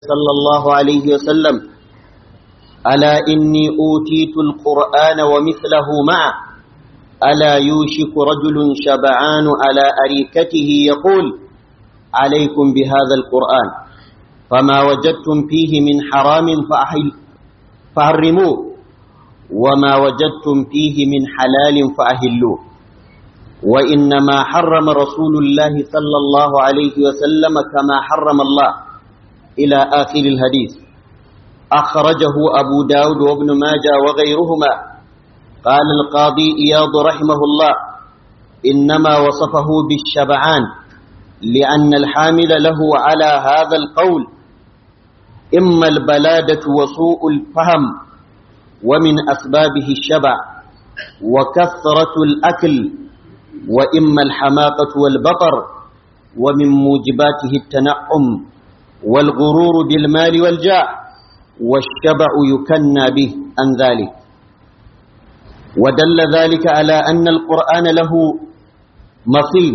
صلى الله عليه وسلم ألا إني أوتيت القرآن ومثله معه ألا يوشك رجل شبعان على أريكته يقول عليكم بهذا القرآن فما وجدتم فيه من حرام فأحل فحرموه وما وجدتم فيه من حلال فأهلوه وإنما حرم رسول الله صلى الله عليه وسلم كما حرم الله إلى آخر الحديث أخرجه أبو داود وابن ماجة وغيرهما قال القاضي إياض رحمه الله إنما وصفه بالشبعان لأن الحامل له على هذا القول إما البلادة وسوء الفهم ومن أسبابه الشبع وكثرة الأكل وإما الحماقة والبطر ومن موجباته التنعم والغرور بالمال والجاه والشبع يكنى به عن ذلك ودل ذلك على أن القرآن له مثيل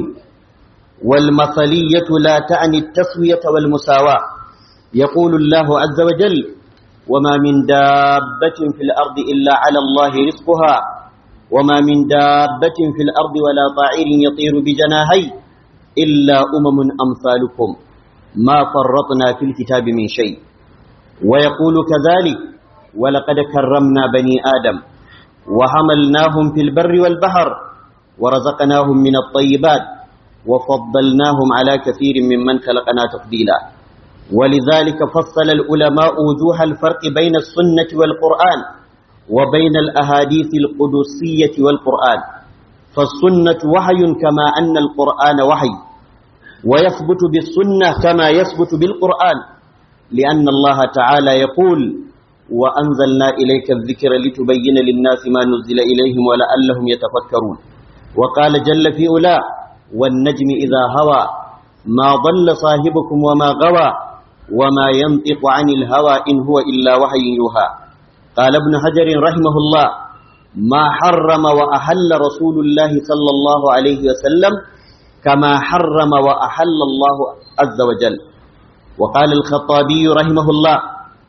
والمثلية لا تعني التسوية والمساواة يقول الله عز وجل وما من دابة في الأرض إلا على الله رزقها وما من دابة في الأرض ولا طائر يطير بجناهي إلا أمم أمثالكم ما فرطنا في الكتاب من شيء ويقول كذلك ولقد كرمنا بني آدم وحملناهم في البر والبحر ورزقناهم من الطيبات وفضلناهم على كثير ممن خلقنا تفضيلا ولذلك فصل العلماء وجوه الفرق بين السنة والقرآن وبين الأحاديث القدسية والقرآن فالسنة وحي كما أن القرآن وحي ويثبت بالسنة كما يثبت بالقرآن لأن الله تعالى يقول وأنزلنا إليك الذكر لتبين للناس ما نزل إليهم ولعلهم يتفكرون وقال جل في أولى والنجم إذا هوى ما ضل صاحبكم وما غوى وما ينطق عن الهوى إن هو إلا وحي يوحى قال ابن حجر رحمه الله ما حرم وأحل رسول الله صلى الله عليه وسلم كما حرم وأحل الله عز وجل وقال الخطابي رحمه الله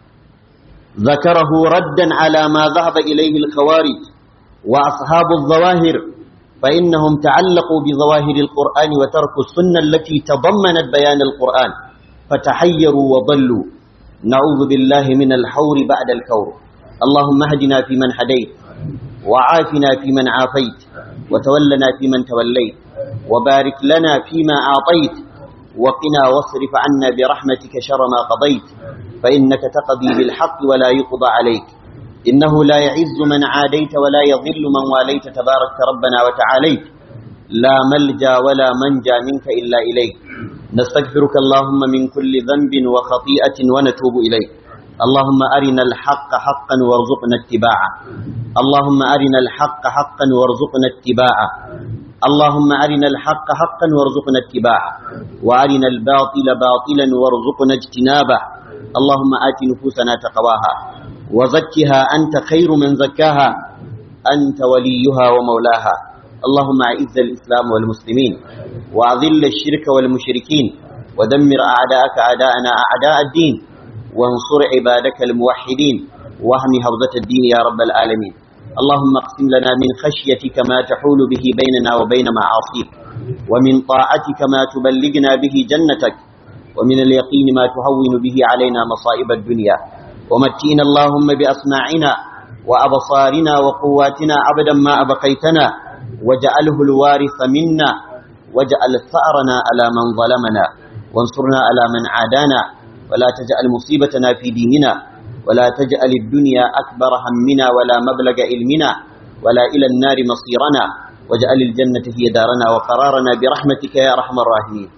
ذكره ردا على ما ذهب إليه الخوارج وأصحاب الظواهر فإنهم تعلقوا بظواهر القرآن وتركوا السنة التي تضمنت بيان القرآن فتحيروا وضلوا نعوذ بالله من الحور بعد الكور اللهم اهدنا فيمن هديت وعافنا فيمن عافيت وتولنا فيمن توليت وبارك لنا فيما أعطيت وقنا واصرف عنا برحمتك شر ما قضيت فإنك تقضي بالحق ولا يقضى عليك إنه لا يعز من عاديت ولا يضل من واليت تبارك ربنا وتعاليت لا ملجا ولا منجا منك إلا إليك نستغفرك اللهم من كل ذنب وخطيئة ونتوب إليك اللهم أرنا الحق حقا وارزقنا اتباعه اللهم أرنا الحق حقا وارزقنا اتباعه اللهم أرنا الحق حقا وارزقنا اتباعه وأرنا الباطل باطلا وارزقنا اجتنابه اللهم آت نفوسنا تقواها وزكها أنت خير من زكاها أنت وليها ومولاها اللهم أعز الإسلام والمسلمين وأذل الشرك والمشركين ودمر أعداءك أعداءنا أعداء الدين وانصر عبادك الموحدين واهم حوزة الدين يا رب العالمين اللهم اقسم لنا من خشيتك ما تحول به بيننا وبين معاصيك ومن طاعتك ما تبلغنا به جنتك ومن اليقين ما تهون به علينا مصائب الدنيا ومتئنا اللهم بأسماعنا وأبصارنا وقواتنا أبدا ما أبقيتنا وجعله الوارث منا واجعل ثأرنا على من ظلمنا وانصرنا على من عادانا ولا تجعل مصيبتنا في ديننا ولا تجعل الدنيا أكبر همنا ولا مبلغ علمنا ولا إلى النار مصيرنا واجعل الجنة هي دارنا وقرارنا برحمتك يا أرحم الراحمين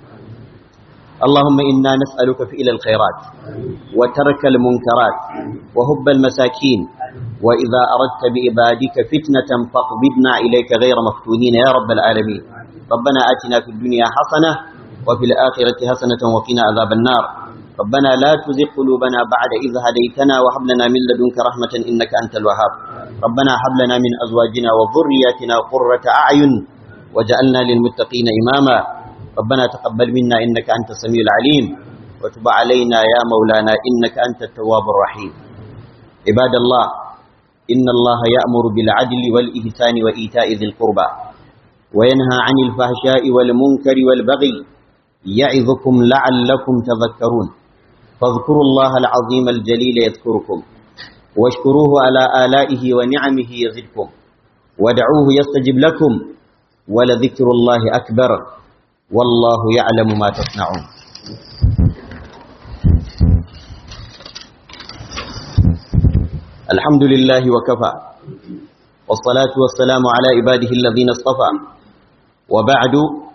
اللهم إنا نسألك فعل الخيرات وترك المنكرات وهب المساكين وإذا أردت بإبادك فتنة فاقبضنا إليك غير مفتونين يا رب العالمين ربنا آتنا في الدنيا حسنة وفي الآخرة حسنة وقنا عذاب النار ربنا لا تزغ قلوبنا بعد إذ هديتنا وهب لنا من لدنك رحمة إنك أنت الوهاب ربنا هب لنا من أزواجنا وذرياتنا قرة أعين وجعلنا للمتقين إماما ربنا تقبل منا إنك أنت السميع العليم وتب علينا يا مولانا إنك أنت التواب الرحيم عباد الله إن الله يأمر بالعدل والإحسان وإيتاء ذي القربى وينهى عن الفحشاء والمنكر والبغي يعظكم لعلكم تذكرون فاذكروا الله العظيم الجليل يذكركم واشكروه على آلائه ونعمه يزدكم ودعوه يستجب لكم ولذكر الله أكبر والله يعلم ما تصنعون الحمد لله وكفى والصلاة والسلام على عباده الذين اصطفى وبعد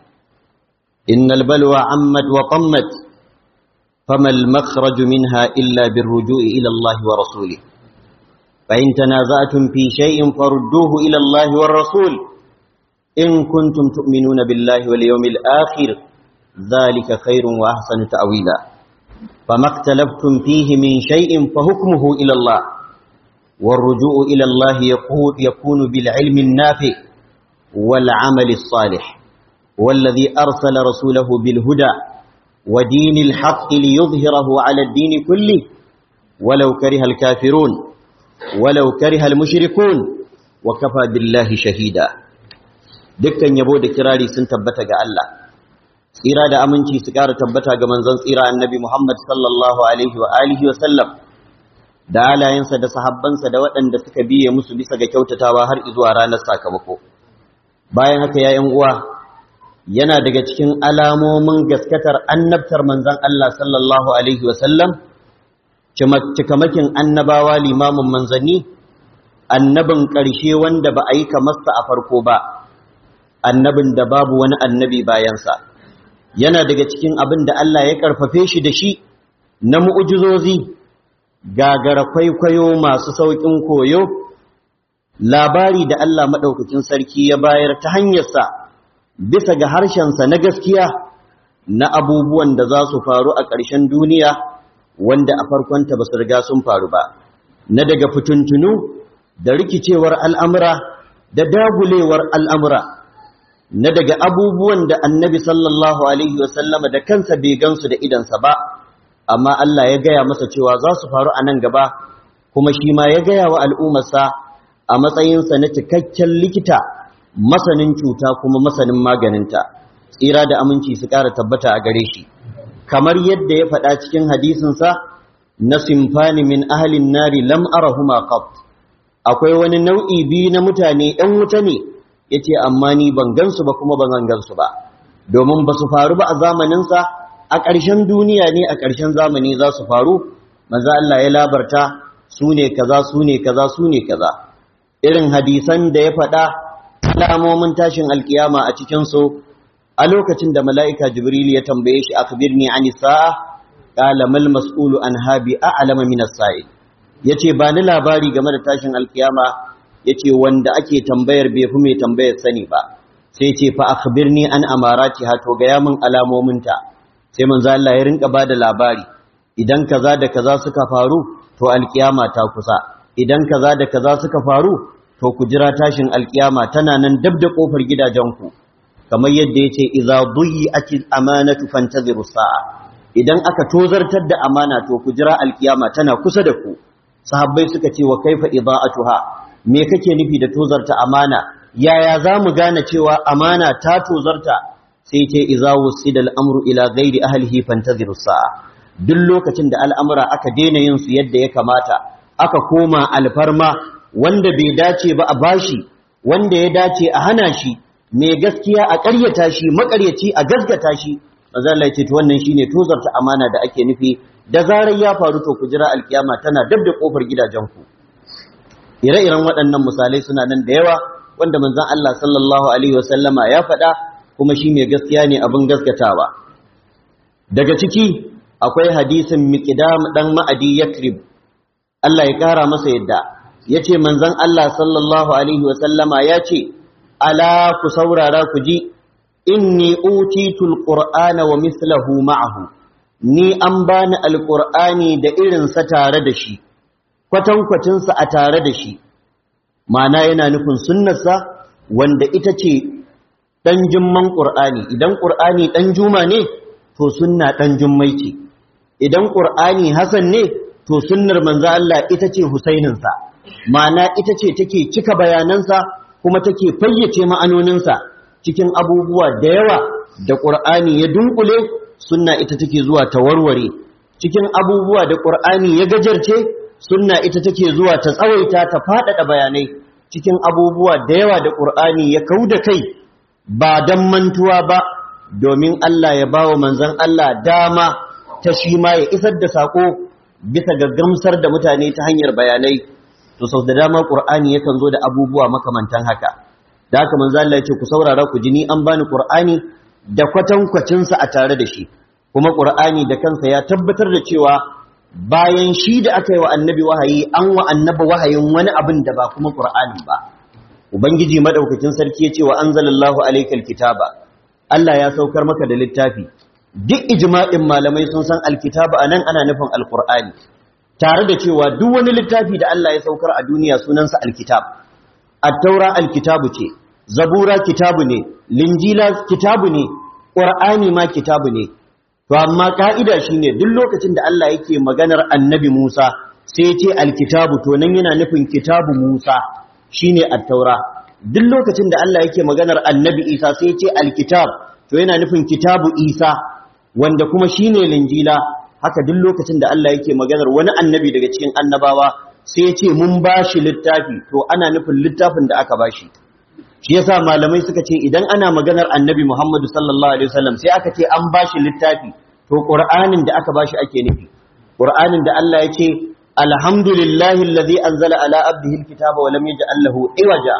إن البلوى عمت وطمت فما المخرج منها إلا بالرجوع إلى الله ورسوله فإن تنازعتم في شيء فردوه إلى الله والرسول إن كنتم تؤمنون بالله واليوم الآخر ذلك خير وأحسن تأويلا فما اختلفتم فيه من شيء فحكمه إلى الله والرجوع إلى الله يكون بالعلم النافع والعمل الصالح والذي أرسل رسوله بالهدى ودين الحق ليظهره على الدين كله ولو كره الكافرون ولو كره المشركون وكفى بالله شهيدا dukkan yabo da kirari sun tabbata ga Allah tsira da aminci su ƙara tabbata ga manzon tsira annabi Muhammad sallallahu alaihi wa alihi wa sallam da alayensa da sahabbansa da waɗanda suka biye musu bisa ga kyautatawa har zuwa ranar sakamako bayan haka ya uwa yana daga cikin alamomin gaskatar annabtar manzon Allah sallallahu alaihi wa sallam cikamakin annabawa limamin manzanni annabin ƙarshe wanda ba a yi kamarsa a farko ba annabin da babu wani annabi bayansa yana daga cikin abin da Allah ya karfafe shi da shi na mu'ujizozi gagara kwaikwayo masu sauƙin koyo labari da Allah maɗaukakin sarki ya bayar ta hanyarsa bisa ga harshensa na gaskiya na abubuwan da za su faru a ƙarshen duniya wanda a farkonta ba su riga sun faru ba na daga fituntunu da rikicewar al'amura da dagulewar al'amura na daga abubuwan da annabi sallallahu Alaihi wasallama da kansa bai gansu da idansa ba, amma Allah ya gaya masa cewa za su faru a nan gaba, kuma shi ma ya gaya wa al'ummarsa a matsayinsa na cikakken likita, masanin cuta kuma masanin maganinta, tsira da aminci su ƙara tabbata a gare shi. Kamar yadda ya faɗa cikin hadisinsa na simfani min ahalin nari lam arahuma qat akwai wani nau'i biyu na mutane ‘yan wuta ne’ ya ce amma ni ban gansu ba kuma ban gansu ba domin ba su faru ba a zamaninsa a ƙarshen duniya ne a ƙarshen zamani za su faru maza Allah ya labarta su ne kaza su ne kaza su ne kaza irin hadisan da ya faɗa alamomin tashin alkiyama a cikinsu a lokacin da mala'ika jibril ya tambaye shi akbirni ani sa'a qala mal mas'ulu an habi a'lama min as-sa'il yace ba ni labari game da tashin alkiyama yace wanda ake tambayar bai fi mai tambayar sani ba sai ce fa akhbirni an amarati ha to ga yamin alamominta sai manzo Allah ya rinka bada labari idan kaza da kaza suka faru to alkiyama ta kusa idan kaza da kaza suka faru to ku jira tashin alkiyama tana nan dab da kofar gidajenku kamar yadda yace idza duyi'atil amanatu fantaziru sa'a idan aka tozartar da amana to ku jira alkiyama tana kusa da ku sahabbai suka ce wa kaifa idaa'atuha me kake nufi da tozarta amana yaya za mu gane cewa amana ta tozarta sai ce iza wusida al'amru ila ghairi ahlihi fantaziru sa'a duk lokacin da al'amura aka daina yin su yadda ya kamata aka koma alfarma wanda bai dace ba a bashi wanda ya dace a hana shi mai gaskiya a ƙaryata shi maƙaryaci a gaskata shi manzo Allah ya ce to wannan shine tozarta amana da ake nufi da zarar ya faru to ku jira alkiyama tana dab da kofar gidajenku ire-iren waɗannan misalai suna nan da yawa wanda manzon Allah sallallahu alaihi wasallama ya faɗa kuma shi mai gaskiya ne abin gaskatawa daga ciki akwai hadisin miqdam dan ma'adi yakrib Allah ya kara masa yadda yace manzon Allah sallallahu alaihi wasallama yace ala ku saurara ku ji inni utitul qur'ana wa mithluhu ma'ahu ni an bani alqur'ani da irin sa tare da shi kwatankwacin sa a tare da shi ma'ana yana nufin sunnarsa wanda ita ce dan jumman qur'ani idan qur'ani dan juma ne to sunna dan jummai ce idan qur'ani hasan ne to sunnar manzo Allah ita ce husaininsa ma'ana ita ce take cika bayanansa kuma take fayyace ma'anoninsa cikin abubuwa da yawa da qur'ani ya dunkule sunna ita take zuwa ta warware cikin abubuwa da qur'ani ya gajarce sunna ita take zuwa ta tsawaita ta faɗaɗa bayanai cikin abubuwa da yawa da qur'ani ya kauda kai ba dan mantuwa ba domin Allah ya bawa manzon Allah dama ta shi ma ya isar da sako bisa ga gamsar da mutane ta hanyar bayanai to sau da dama qur'ani yakan zo da abubuwa makamantan haka da haka manzo Allah ya ce ku saurara ku ji ni an bani qur'ani da kwatankwacin sa a tare da shi kuma qur'ani da kansa ya tabbatar da cewa bayan shi da aka yi wa annabi wahayi an wa annabi wahayin wani abin da ba kuma qur'ani ba ubangiji madaukakin sarki ya ce wa anzalallahu alaykal kitaba Allah ya saukar maka da littafi duk ijma'in malamai sun san alkitaba anan ana nufin alqur'ani tare da cewa duk wani littafi da Allah ya saukar a duniya sunansa alkitab at-taura alkitabu ce zabura kitabu ne linjila kitabu ne qur'ani ma kitabu ne to amma ka'ida shine duk lokacin da Allah yake maganar annabi Musa sai ya ce alkitabu to nan yana nufin kitabu Musa shine at-taura duk lokacin da Allah yake maganar annabi Isa sai ya ce alkitab to yana nufin kitabu Isa wanda kuma shine linjila haka duk lokacin da Allah yake maganar wani annabi daga cikin annabawa sai ya ce mun bashi littafi to ana nufin littafin da aka bashi shi yasa malamai suka ce idan ana maganar annabi Muhammadu sallallahu alaihi wasallam sai aka ce an bashi littafi to qur'anin da aka bashi ake nufi qur'anin da Allah ya ce alhamdulillahi allazi anzala ala abdihi alkitaba wa lam yaj'al lahu iwaja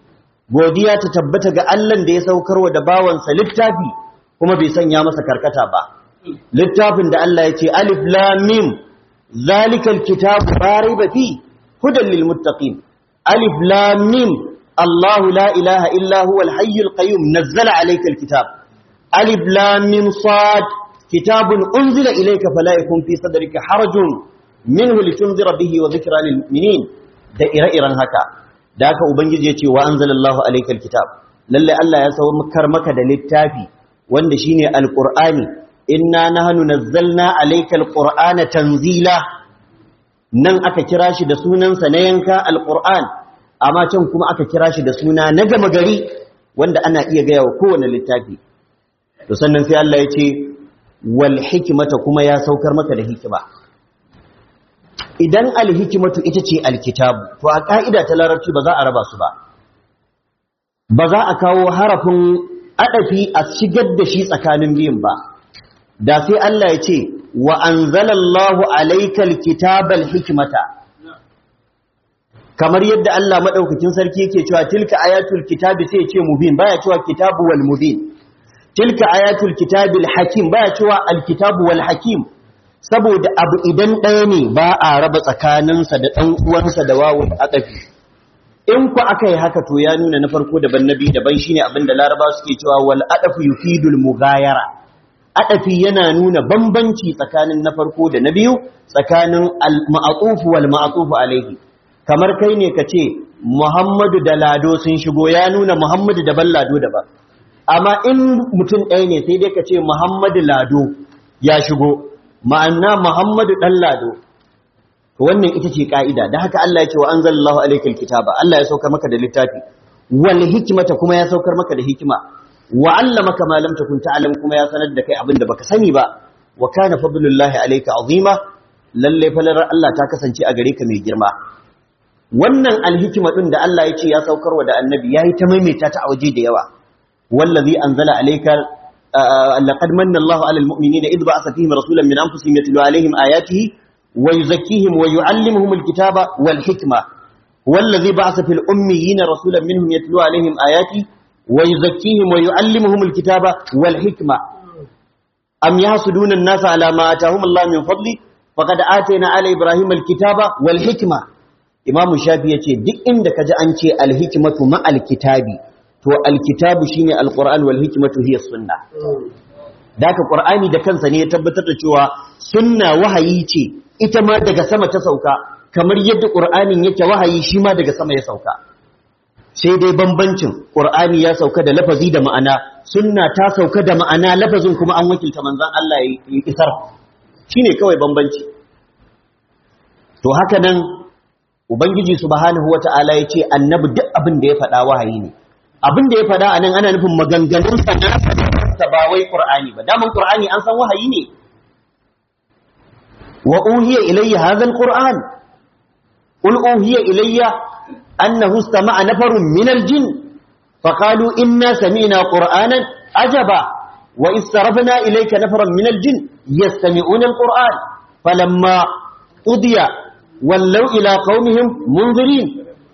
godiya ta tabbata ga Allah da ya saukarwa da bawansa littafi kuma bai sanya masa karkata ba littafin da Allah ya ce alif lam mim zalikal kitabu la raiba fi hudan lil muttaqin alif lam mim الله لا إله إلا هو الحي القيوم نزل عليك الكتاب ألف لام ميم صاد كتاب أنزل إليك فلا يكون في صدرك حرج منه لتنذر به وذكرى للمؤمنين da ire-iren haka da haka ubangiji ya ce wa anzalallahu alaykal kitab lalle Allah ya saukar maka da littafi wanda shine alqur'ani inna nahnu nazzalna alaykal qur'ana tanzila nan aka kira shi da sunansa na yanka alqur'an amma can kuma aka kira shi da suna na gama gari wanda ana iya gaya wa kowane littafi to sannan sai Allah ya ce wal hikmata kuma ya saukar maka da hikima idan al hikmatu ita ce alkitabu to a ka'ida ta larabci ba za a raba su ba ba za a kawo harafin adafi a shigar da shi tsakanin biyun ba da sai Allah ya ce wa anzalallahu alaykal kitabal hikmata kamar yadda Allah madaukakin sarki yake cewa tilka ayatul kitabi sai ya ce mubin baya cewa kitabu wal mubin tilka ayatul kitabil hakim baya cewa al kitabu wal hakim saboda abu idan ɗaya ne ba a raba tsakaninsa da ɗan uwansa da wawun aqafi in ku aka yi haka to ya nuna na farko daban nabi daban shine abinda laraba suke cewa wal adafu yufidul mughayara adafi yana nuna bambanci tsakanin na farko da na biyu tsakanin al ma'tuf wal ma'tuf alaihi kamar kai ne ka ce Muhammadu da Lado sun shigo ya nuna Muhammadu daban Lado daban amma in mutum ɗaya ne sai dai ka ce Muhammadu Lado ya shigo ma'ana Muhammadu ɗan Lado wannan ita ce ka'ida da haka Allah ya ce wa anzalallahu alaykal kitaba Allah ya saukar maka da littafi wal hikmata kuma ya saukar maka da hikima wa allamaka ma lam takun ta'lam kuma ya sanar da kai abin da baka sani ba wa kana fadlullahi alayka azima lalle falar Allah ta kasance a gare ka mai girma wannan alhikima din da Allah ya ce ya saukarwa da annabi yayi ta maimaita ta a waje da yawa wallazi anzala alayka laqad manna Allahu alal mu'minina idh ba'atha fihim rasulan min anfusihim yatlu alayhim ayatihi wa yuzakkihim wa yu'allimuhum alkitaba wal hikma wallazi ba'atha fil ummiyina rasulan minhum yatlu alayhim ayati wa yuzakkihim wa yu'allimuhum alkitaba wal hikma am yahsuduna an-nasa ala ma atahum Allah min fadli faqad atayna ala ibrahima alkitaba wal hikma imamu shafi ya ce duk inda ka ji an ce alhikimatu ma'alkitabi to alkitabu shine alquran wal hikmatu hiya sunna daka qur'ani da kansa ne ya tabbatar da cewa sunna wahayi ce ita ma daga sama ta sauka kamar yadda qur'anin yake wahayi shi ma daga sama ya sauka sai dai bambancin qur'ani ya sauka da lafazi da ma'ana sunna ta sauka da ma'ana lafazin kuma an wakilta manzon Allah ya isar shine kawai bambanci to haka nan ubangiji subhanahu wata'ala ya ce annabi duk abin da ya faɗa wahayi ne abin da ya faɗa a nan ana nufin maganganun sa na ba wai qur'ani ba daman qur'ani an san wahayi ne wa uhiya ilayya hadha alquran qul uhiya ilayya annahu istama'a nafarun min aljin فقالوا إنا سمعنا قرآنا عجبا وإذ صرفنا إليك نفرا من الجن يستمعون القرآن فلما قضي ولوا إلى قومهم منذرين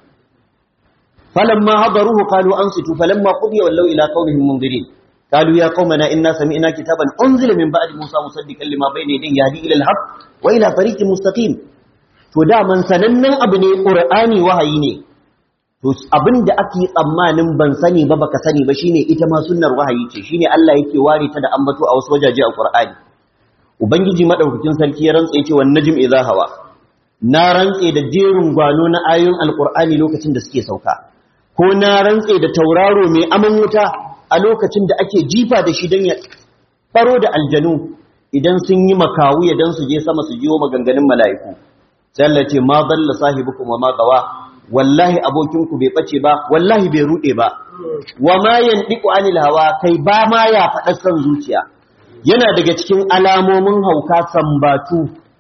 فلما هضروه قالوا أنصتوا فلما قضي ولوا إلى قومهم منذرين قالوا يا قومنا إنا سمعنا كتابا أنزل من بعد موسى مصدقا لما بين يديه يهدي إلى الحق وإلى طريق مستقيم فدا من سنن أبني قرآني وهيني to abin da ake tsammanin ban sani ba baka sani ba shine ita ma sunnar wahayi ce shine Allah yake ware ta da ambato a wasu wajaje a Qur'ani ubangiji madaukakin sarki ya rantsa yace wan najm idha hawa na rantse da jerin gwano na ayoyin alqur'ani lokacin da suke sauka ko na rantse da tauraro mai aman wuta a lokacin da ake jifa da shi dan ya faro da aljanu idan sun yi makawu ya dan su je sama su jiwo maganganun mala'iku sai Allah ce ma dalla sahibukum wa ma gawa wallahi abokinku bai bace ba wallahi bai rude ba wa ma yandiku anil hawa kai ba ma ya faɗa san zuciya yana daga cikin alamomin hauka sambatu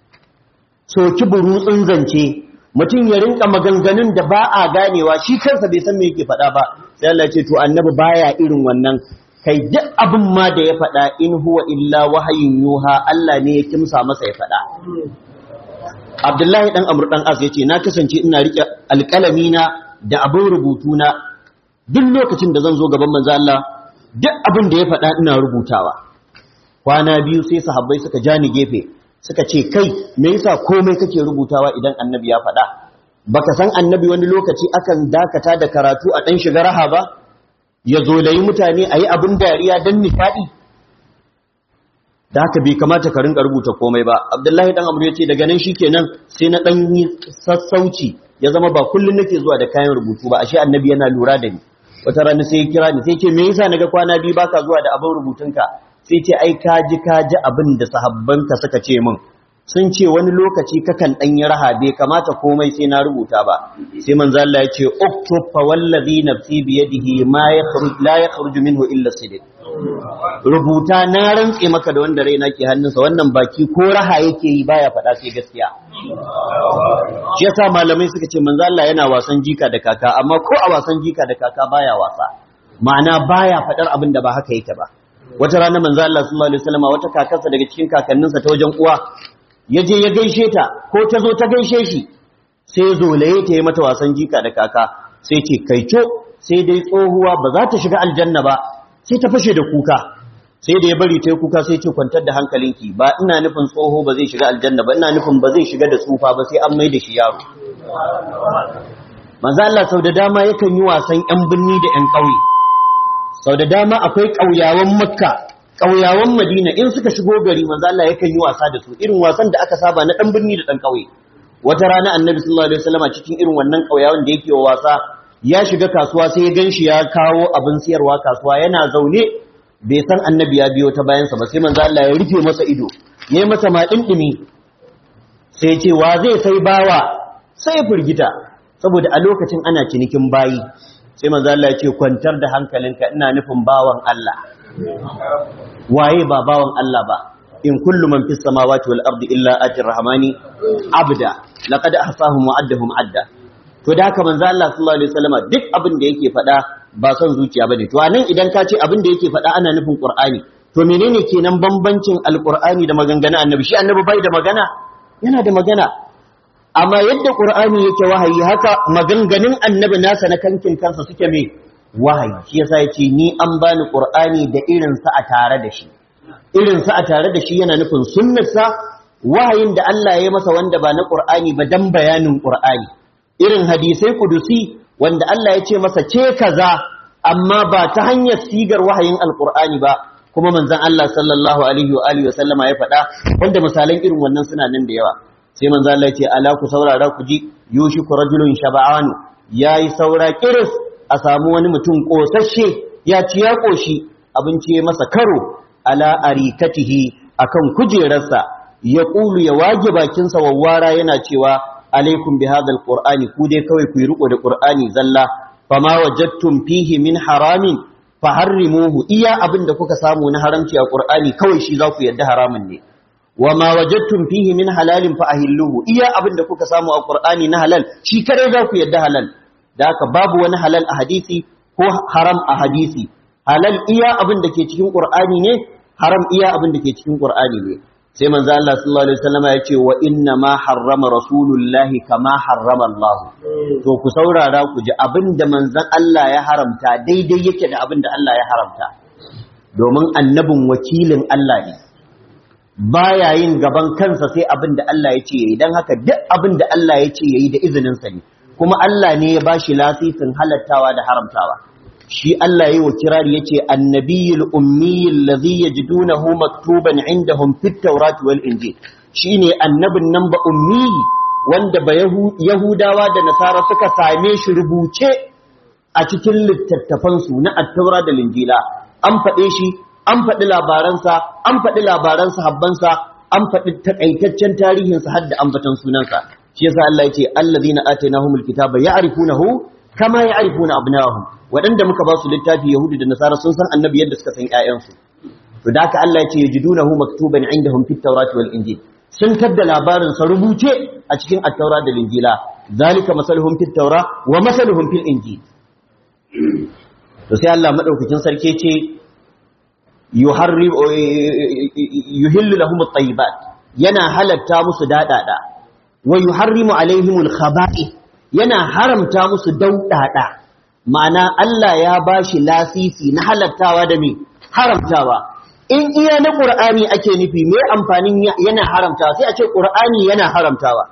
soki burutsun zance mutum ya rinka maganganun da ba a ganewa shi kansa bai san me yake faɗa ba sai Allah ce to annabi baya irin wannan kai duk abin ma da ya faɗa in huwa illa wahayin yuha Allah ne ya kimsa masa ya faɗa Abdullahi dan Amr dan Az yace na kasance ina rike alƙalami na da abin rubutu na duk lokacin da zan zo gaban manzo Allah duk abin da ya faɗa ina rubutawa kwana biyu sai sahabbai suka ja ni gefe suka ce kai me yasa komai kake rubutawa idan annabi ya faɗa baka san annabi wani lokaci akan dakata da karatu a dan shiga raha ba ya zo da yi mutane ayi abin dariya dan nishadi da haka bai kamata ka rinka rubuta komai ba abdullahi dan amru yace daga nan shikenan sai na dan yi sassauci ya zama ba kullun nake zuwa da kayan rubutu ba ashe annabi yana lura da ni wata rana sai ya kira ni sai ce me yasa naga kwana biyu baka zuwa da abin rubutunka sai ce ai ka ji ka ji abin da sahabbanka suka ce min sun ce wani lokaci kakan dan yi raha bai kamata komai sai na rubuta ba sai manzo Allah ya ce uktub fa wallazi nafsi bi yadihi ma yakhruj la yakhruju minhu illa sidq rubuta na rantse maka da wanda raina ke hannunsa wannan baki ko raha yake yi baya faɗa sai gaskiya shi yasa malamai suka ce manzo Allah yana wasan jika da kaka amma ko a wasan jika da kaka baya wasa ma'ana baya faɗar abin da ba haka yake ba wata rana manzo Allah sallallahu alaihi wasallam wata kakarsa daga cikin kakanninsa ta wajen uwa ya je ya gaishe ta ko ta zo ta gaishe shi sai zolaye ta yi mata wasan jika da kaka sai ce kaico sai dai tsohuwa ba za ta shiga aljanna ba sai ta fashe da kuka sai da ya bari ta yi kuka sai ce kwantar da hankalinki ba ina nufin tsoho ba zai shiga aljanna ba ina nufin ba zai shiga da tsufa ba sai an mai da shi yaro manzo Allah sau da dama yakan yi wasan yan binni da yan ƙauye sau da dama akwai ƙauyawan makka ƙauyawan madina in suka shigo gari manzo Allah yakan yi wasa da su irin wasan da aka saba na dan binni da dan ƙauye wata rana annabi sallallahu alaihi wasallam cikin irin wannan ƙauyawan da yake wasa ya shiga kasuwa sai ya ganshi ya kawo abin siyarwa kasuwa yana zaune bai san annabi ya biyo ta bayansa ba sai manzo Allah ya rufe masa ido yayi masa ma dindimi sai ya ce wa zai sai bawa sai ya firgita saboda a lokacin ana cinikin bayi sai manzo Allah ya ce kwantar da hankalinka ina nufin bawan Allah waye ba bawan Allah ba in kullu man fis samawati wal ardi illa atir rahmani abda laqad ahsahum wa addahum adda to da haka manzo Allah sallallahu alaihi wasallama duk abin da yake faɗa ba son zuciya bane to anan idan ka ce abin da yake faɗa ana nufin Qur'ani to menene kenan bambancin alqur'ani da maganganun annabi shi annabi bai da magana yana da magana amma yadda Qur'ani yake wahayi haka maganganun annabi nasa na kankin kansa suke me wahayi shi yasa yace ni an bani Qur'ani da irin sa a tare da shi irin sa a tare da shi yana nufin sunnarsa wahayin da Allah ya masa wanda ba na Qur'ani ba dan bayanin Qur'ani irin hadisai kudusi wanda Allah ya ce masa ce kaza amma ba ta hanyar sigar wahayin alkur'ani ba kuma manzon Allah sallallahu alaihi wa alihi wa sallama ya faɗa wanda misalan irin wannan suna nan da yawa sai manzon Allah ya ce ala ku saurara ku ji yushiku rajulun shab'an yayi saura kiris a samu wani mutum kosasshe ya ci ya koshi abinci ya masa karo ala arikatihi akan kujerarsa yaqulu ya wage bakin sa wawwara yana cewa alaikum bi hadha alqur'ani ku dai kawai ku yi riko da qur'ani zalla fama wajadtum fihi min haramin faharrimuhu iya abin da kuka samu na haramci a qur'ani kawai shi za ku yadda haramun ne wama wajadtum fihi min halalin fa ahilluhu iya abin da kuka samu a qur'ani na halal shi kare za ku yadda halal da haka babu wani halal a hadisi ko haram a hadisi halal iya abin da ke cikin qur'ani ne haram iya abin da ke cikin qur'ani ne sai manzo Allah sallallahu alaihi wasallam ya ce wa inna ma harrama rasulullahi kama harrama Allah to ku saurara ku ji abin da manzon Allah ya haramta daidai yake da abin da Allah ya haramta domin annabin wakilin Allah ne baya yin gaban kansa sai abin da Allah ya ce yayi dan haka duk abin da Allah ya ce yayi da izinin sa ne kuma Allah ne ya bashi lasisin halattawa da haramtawa shi Allah yayi wa kirari yace annabiyul ummi alladhi yajidunahu maktuban indahum fit tawrat wal injil shine annabin nan ba ummi wanda ba yahudawa da nasara suka same shi rubuce a cikin littattafan su na at-taura da linjila an faɗe shi an faɗi labaransa an faɗi labaran sahabbansa an faɗi takaitaccen tarihinsa har da ambatan sunansa shi yasa Allah yace allazina atainahumul kitaba ya'rifunahu kama ya'rifuna abna'ahum waɗanda muka ba su littafi yahudu da nasara sun san annabi yadda suka san ƴaƴansu to da haka Allah yace yajidunahu maktuban indahum fit tawrati wal injil sun tadda labarin sa rubuce a cikin at-taura da linjila zalika masaluhum fit tawra wa masaluhum fil injil to sai Allah madaukakin sarki ce yuharrim yuhillu lahum at-tayyibat yana halatta musu dadada wa yuharrimu alaihimul khaba'ith yana haramta musu daudada ma'ana Allah ya bashi lasisi na halattawa da me haramtawa in iya na qur'ani ake nufi me amfanin yana haramtawa sai a ce qur'ani yana haramtawa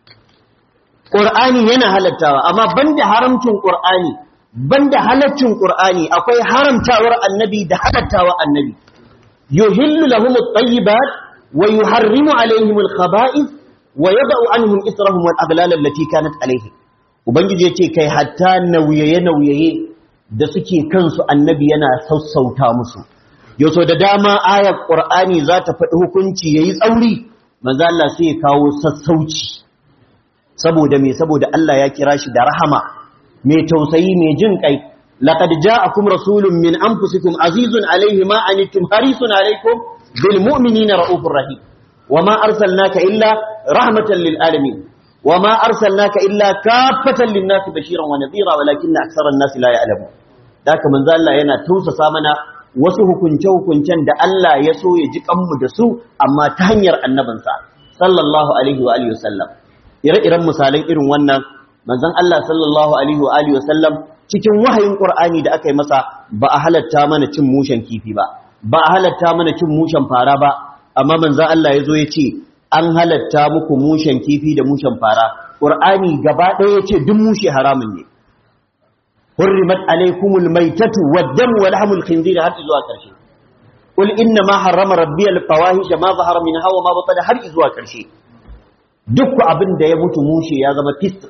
qur'ani yana halattawa amma banda haramcin qur'ani banda halaccin qur'ani akwai haramtawar annabi da halattawa annabi yuhillu lahum at-tayyibat wa yuharrimu alaihim al-khaba'ith wa yad'u anhum israhum wal aghlal allati kanat alaihim ubangiji yace kai hatta nauyaye nauyaye da suke kansu annabi yana sassauta musu yaso da dama ayar qur'ani za ta faɗi hukunci yayi tsauri manzo Allah sai ya kawo sassauci saboda me saboda Allah ya kira shi da rahama mai tausayi mai jin kai laqad ja'akum rasulun min anfusikum azizun alayhi ma anittum harisun alaykum bil mu'minina raufur rahim wama arsalnaka illa rahmatan lil alamin wama arsalnaka illa kaffatan lin nasi bashiran wa nadhira walakinna aktharan nasi la ya'lamun daka manzo Allah yana tausasa mana wasu hukunce hukuncen da Allah ya so ya ji kanmu da su amma ta hanyar annabinsa sallallahu alaihi wa alihi wasallam ire-iren misalan irin wannan manzon Allah sallallahu alaihi wa alihi wasallam cikin wahayin Qur'ani da aka yi masa ba a halatta mana cin mushen kifi ba ba a halatta mana cin mushen fara ba amma manzon Allah ya zo ya ce an halatta muku mushen kifi da mushen fara Qur'ani gaba ɗaya ya ce duk mushe haramun ne hurrimat alaikumul maitatu wad-dam wa lahmul khinzir har zuwa ƙarshe qul inna ma harrama rabbi al-fawahish ma zahara minha wa ma batana har zuwa ƙarshe duk abin da ya mutu mushe ya zama fisq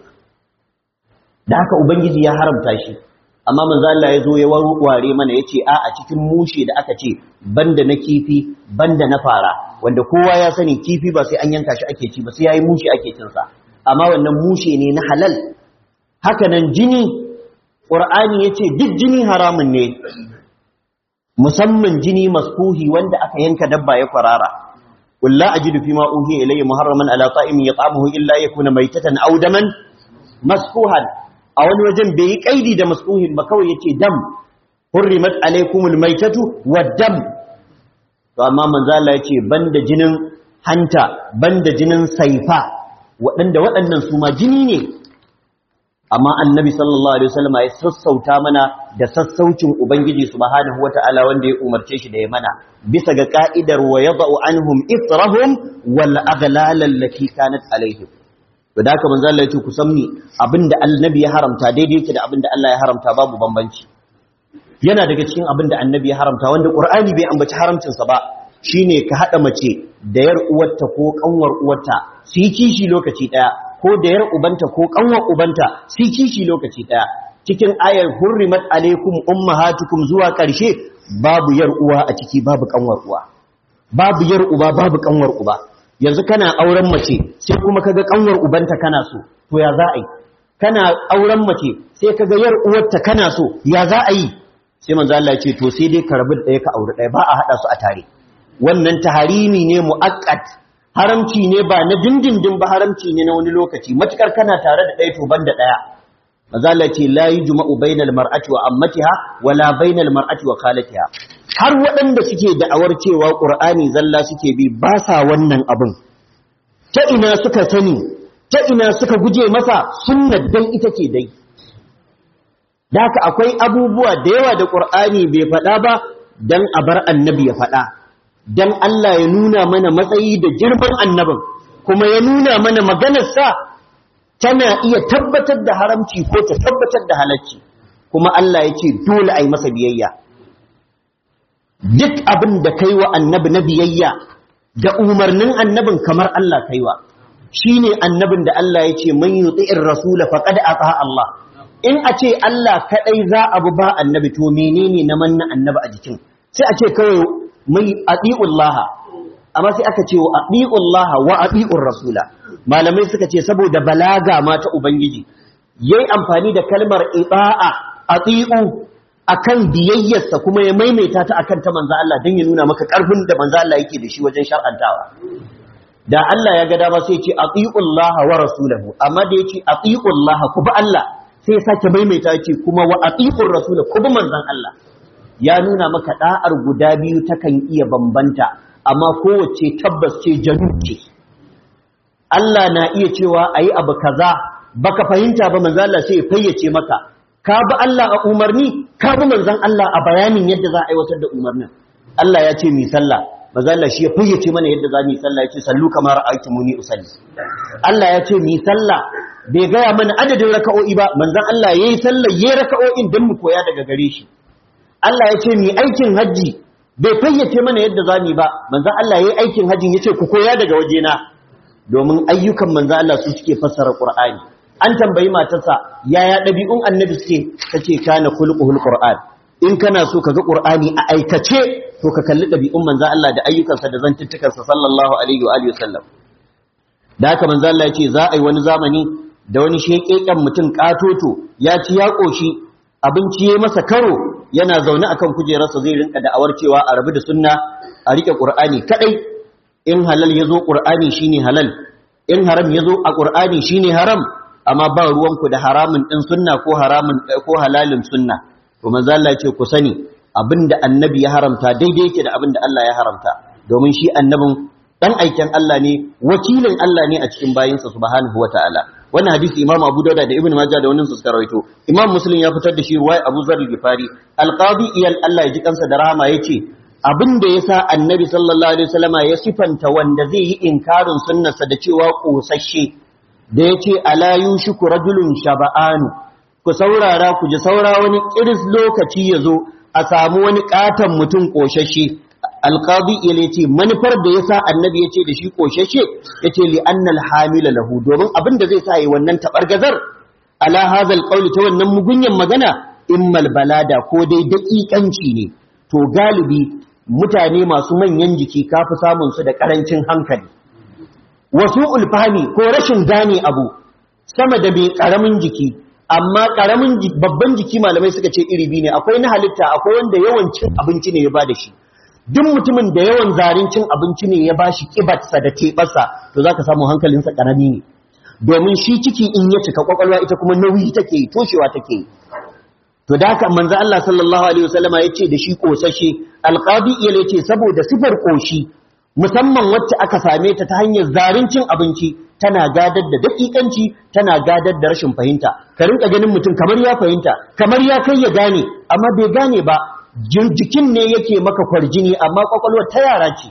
da haka ubangiji ya haramta shi amma manzo Allah ya zo ya warware mana yace a a cikin mushe da aka ce banda na kifi banda na fara wanda kowa ya sani kifi ba sai an yanka shi ake ci ba sai yayi mushe ake cin sa amma wannan mushe ne na halal haka nan jini qur'ani yace duk jini haramun ne musamman jini maskuhi wanda aka yanka dabba ya kwarara قل لا أجد فيما أوهي إلي محرما على طائم يطعمه إلا يكون ميتة أو دما مسكوها أو وجن بي قيدي دا مسكوه بكوي يتي دم حرمت عليكم الميتة والدم فأما من ذا يتي بند جنن hanta banda jinin saifa waɗanda waɗannan su ma jini ne amma annabi sallallahu alaihi wasallam ya sassauta mana da sassaucin ubangiji subhanahu wataala wanda ya umarce shi da ya mana bisa ga ka'idar wa yada'u anhum israhum wal aghlal allati kanat alaihim to da haka manzo Allah ya ce ku sanni abinda annabi ya haramta daidai yake da abinda Allah ya haramta babu bambanci yana daga cikin abinda annabi ya haramta wanda qur'ani bai ambaci haramcin sa ba shine ka hada mace da yar uwarta ko kanwar uwarta su yi kishi lokaci daya ko da yar ubanta ko kanwar ubanta su yi kishi lokaci daya cikin ayar hurrimat alaikum ummahatukum zuwa karshe babu yar uwa a ciki babu kanwar uwa babu yar uba babu kanwar uba yanzu kana auren mace sai kuma kaga kanwar ubanta kana so to ya za a yi kana auren mace sai kaga yar uwarta kana so ya za a yi sai manzo Allah ya ce to sai dai ka rabu da ɗaya ka aure ɗaya ba a hada su a tare wannan taharimi ne muaqqat haramci ne ba na dindindin ba haramci ne na wani lokaci matukar kana tare da ɗaya to ban da ɗaya manzo Allah ya ce la yujma'u bainal mar'ati wa ammatiha wala bainal mar'ati wa khalatiha har waɗanda suke da'awar cewa ƙur'ani zalla suke bi ba sa wannan abin ta ina suka sani ta ina suka guje masa sunnar dan ita ce dai da haka akwai abubuwa da yawa da ƙur'ani bai faɗa ba dan a bar annabi ya faɗa dan Allah ya nuna mana matsayi da girman annabin kuma ya nuna mana maganarsa tana iya tabbatar da haramci ko ta tabbatar da halacci kuma Allah ya ce dole a yi masa biyayya duk abin da kai wa annabi na biyayya da umarnin annabin kamar Allah kaiwa shine annabin da Allah ya ce man yuti'ir rasul faqad ata Allah in a ce Allah kadai za abu ba annabi to menene na manna annabi a jikin sai a ce kawai mai atiullaha amma sai aka ce wa atiullaha wa atiur rasula malamai suka ce saboda balaga ma ta ubangiji yayi amfani da kalmar ita'a atiu akan biyayyarsa kuma ya maimaita ta akan ta manzo Allah dan ya nuna maka karfin da manzo Allah yake da shi wajen shar'antawa da Allah ya ga dama sai ya ce atiullaha wa rasulahu amma da yace atiullaha ku bi Allah sai ya sake maimaita yace kuma wa atiur rasul ku bi manzon Allah ya nuna maka da'ar guda biyu takan iya bambanta amma kowace tabbas ce janu ce Allah na iya cewa ayi abu kaza baka fahimta ba manzo Allah sai ya fayyace maka ka bi Allah a umarni ka bi manzon Allah a bayanin yadda za a aiwatar da umarnin Allah ya ce mi sallah manzo Allah shi ya fayyace mana yadda za mu yi sallah ya ce sallu kamar ra'aytumuni usalli Allah ya ce mi sallah bai gaya mana adadin raka'o'i ba manzon Allah yayi sallah yayi raka'o'in dan mu koya daga gare shi Allah ya ce mi aikin haji bai fayyace mana yadda za mu yi ba manzon Allah yayi aikin hajin yace ku koya daga wajena domin ayyukan manzon Allah su suke fassara Qur'ani an tambayi matarsa yaya ɗabi'un annabi suke ta ce kana kulquhul qur'an in kana so ka ga qur'ani a aikace to ka kalli ɗabi'un manzo Allah da ayyukansa da zantuttukansa sallallahu alaihi wa alihi wasallam da haka manzo Allah ya ce za a yi wani zamani da wani shekeken mutum katoto ya ci ya koshi abinci ya masa karo yana zaune akan kujerarsa zai rinka da'awar cewa a rabu da sunna a rike qur'ani kadai in halal yazo qur'ani shine halal in haram yazo a qur'ani shine haram amma ba ruwanku da haramun ɗin sunna ko haramun ko halalin sunna to manzo Allah ya ce ku sani abinda annabi ya haramta daidai yake da abinda Allah ya haramta domin shi annabin dan aiken Allah ne wakilin Allah ne a cikin bayinsa subhanahu wataala wannan hadisi Imam Abu Dawud da Ibn Majah da wannan su suka rawaito Imam Muslim ya fitar da shi ruwaya Abu Zar al-Ghifari al-Qadi iyal Allah ya ji kansa da rahama yace abinda yasa annabi sallallahu alaihi wasallama ya sifanta wanda zai yi inkarin sunnarsa da cewa kosasshe da ya ce alayu shi ku rajulun shaba'anu ku saurara ku ji saura wani ƙiris lokaci ya zo a samu wani ƙaton mutum ƙoshashe alƙadi ya ce manufar da ya sa annabi ya ce da shi ƙoshashe ya ce li'annal hamila lahu domin abin da zai sa yi wannan taɓargazar ala hazal ƙauli ta wannan mugunyan magana immal balada ko dai daƙiƙanci ne to galibi mutane masu manyan jiki kafi samun su da ƙarancin hankali wasu ulfahami ko rashin gane abu sama da mai karamin jiki amma karamin babban jiki malamai suka ce iri biyu ne akwai na halitta akwai wanda yawan cin abinci ne ya ba da shi duk mutumin da yawan zarin cin abinci ne ya ba shi kibarsa da teɓarsa to za ka samu hankalinsa karami ne domin shi ciki in ya cika kwakwalwa ita kuma nauyi take yi toshewa take yi to da haka manzo Allah sallallahu alaihi wasallama ya ce da shi kosashe alqabi ya ce saboda sifar koshi musamman wacce aka same ta ta hanyar zarin cin abinci tana gadar da dakikanci tana gadar da rashin fahimta ka rinka ganin mutum kamar ya fahimta kamar ya kai ya gane amma bai gane ba jikin ne yake maka kwarjini amma kwakwalwar ta yara ce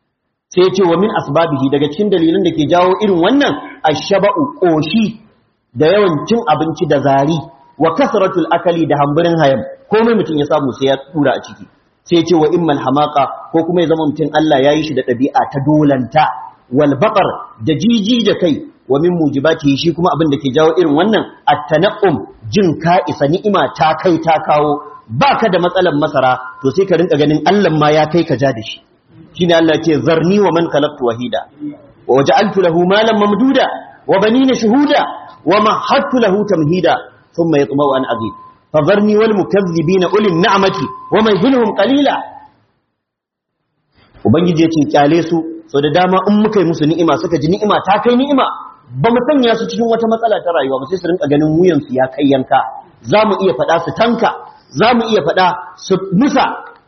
sai ce wa min asbabihi daga cikin dalilan da ke jawo irin wannan ashaba'u koshi da yawan cin abinci da zari wa kasratul akali da hamburin hayam komai mutum ya samu sai ya tura a ciki sai ce wa immal hamaka ko kuma ya zama mutum Allah ya yi shi da ɗabi'a ta dolanta wal baqar da jiji da kai wa min mujibati shi kuma abin da ke jawo irin wannan at-tanaqum jin ka isa ni'ima ta kai ta kawo baka da matsalan masara to sai ka rinka ganin Allah ma ya kai ka ja da shi shine Allah ce zarni wa man khalaqtu wahida wa waja'altu lahu malan mamduda wa banina shuhuda wa mahattu lahu tamhida thumma yatma'u an azid fadharni wal mukaththibina ulil ni'mati wa mahilhum qalila ubangiji yace kyale su so da dama in muka yi musu ni'ima suka ji ni'ima ta kai ni'ima ba mu sanya su cikin wata matsala ta rayuwa ba sai su rinka ganin wuyan su ya kai yanka za mu iya faɗa su tanka za mu iya faɗa su musa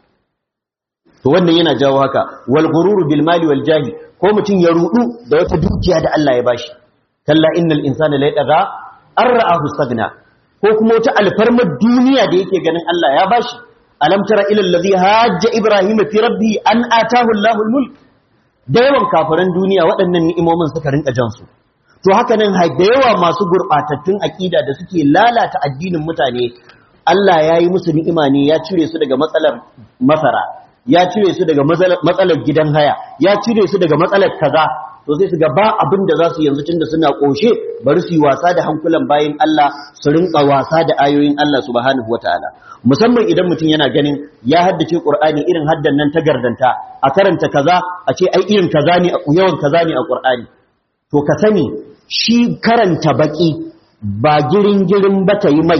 to wannan yana jawo haka wal ghururu bil mali wal jahi ko mutum ya rudu da wata dukiya da Allah ya bashi kalla innal insana la yadaga an ra'ahu stagna ko kuma wata alfarmar duniya da yake ganin Allah ya bashi alam tara ila allazi hajja ibrahima fi rabbi an atahu Allahu al-mulk da yawan kafiran duniya waɗannan ni'imomin suka rinka jan su to haka nan da yawa masu gurbatattun akida da suke lalata addinin mutane Allah ya yi musu ni'ima ne ya cire su daga matsalar masara ya cire su daga matsalar gidan haya ya cire su daga matsalar kaza to sai su ga ba abin da za su yanzu tunda suna koshe bari su yi wasa da hankulan bayin Allah su rinka wasa da ayoyin Allah subhanahu wataala musamman idan mutum yana ganin ya haddace Qur'ani irin haddan nan ta gardanta a karanta kaza a ce ai irin kaza ne yawan kaza ne a Qur'ani to ka sani shi karanta baki ba girin girin ba ta yi mai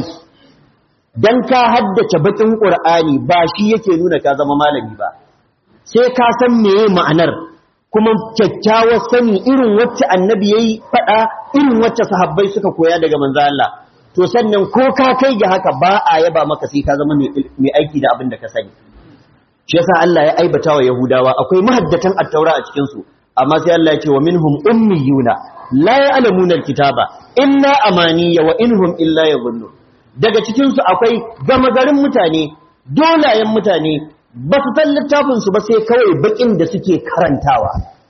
dan ka haddace bakin Qur'ani ba shi yake nuna ka zama malami ba sai ka san meye ma'anar kuma kyakkyawar sani irin wacce annabi yayi fada irin wacce sahabbai suka koya daga manzo Allah to sannan ko ka kai ga haka ba a yaba maka sai ka zama mai aiki da abin da ka sani shi yasa Allah ya aibata wa Yahudawa akwai mahaddatan at-taura a cikin su amma sai Allah ya ce wa minhum ummiyuna la ya'lamuna al-kitaba illa amaniya wa inhum illa yadhunnun daga cikin su akwai gama garin mutane dolayen mutane ba su san littafin su ba sai kawai bakin da suke karantawa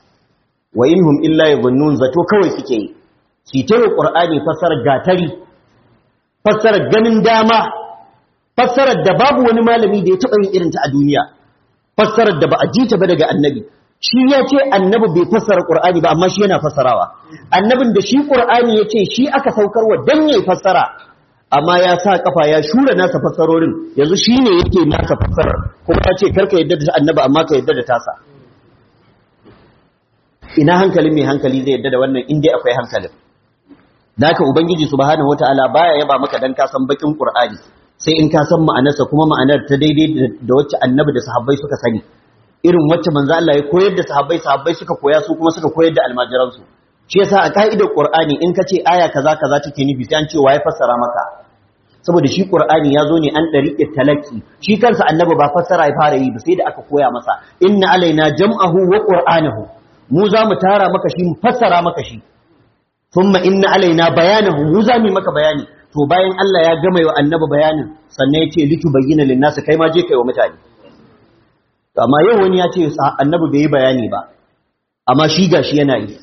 wa inhum illa yadhunnun zato kawai suke yi su ta Qur'ani fassarar gatari fassarar ganin dama fassarar da babu wani malami da ya taɓa yin irinta a duniya fassarar da ba a ji ta ba daga annabi shi ya ce annabi bai fassara ƙur'ani ba amma shi yana fassarawa annabin da shi ƙur'ani ya ce shi aka saukarwa don ya fassara amma ya sa kafa ya shura nasa fassarorin yanzu shi ne yake nasa fassarar kuma ya ce karka yadda da annabi amma ka yadda da tasa ina hankalin mai hankali zai yadda da wannan in dai akwai hankalin da haka ubangiji subhanahu wataala baya yaba maka dan ka san bakin qur'ani sai in ka san ma'anarsa kuma ma'anar ta daidai da wacce annabi da sahabbai suka sani irin wacce manzo Allah ya koyar da sahabbai sahabbai suka koya su kuma suka koyar da almajiran su shi yasa a ka'idar qur'ani in ka ce aya kaza kaza take nufi sai an ce waye fassara maka saboda shi qur'ani ya zo ne an dariqat talaki shi kansa annabi ba fassara ya fara yi ba sai da aka koya masa inna alaina jam'ahu wa qur'anahu mu za mu tara maka shi mu fassara maka shi thumma inna alaina bayanahu mu za mu maka bayani to bayan Allah ya gama wa annabi bayanin sannan ya ce litu bayyana linnasu kai ma je kai wa mutane to amma yau wani ya ce annabi bai yi bayani ba amma shi gashi yana yi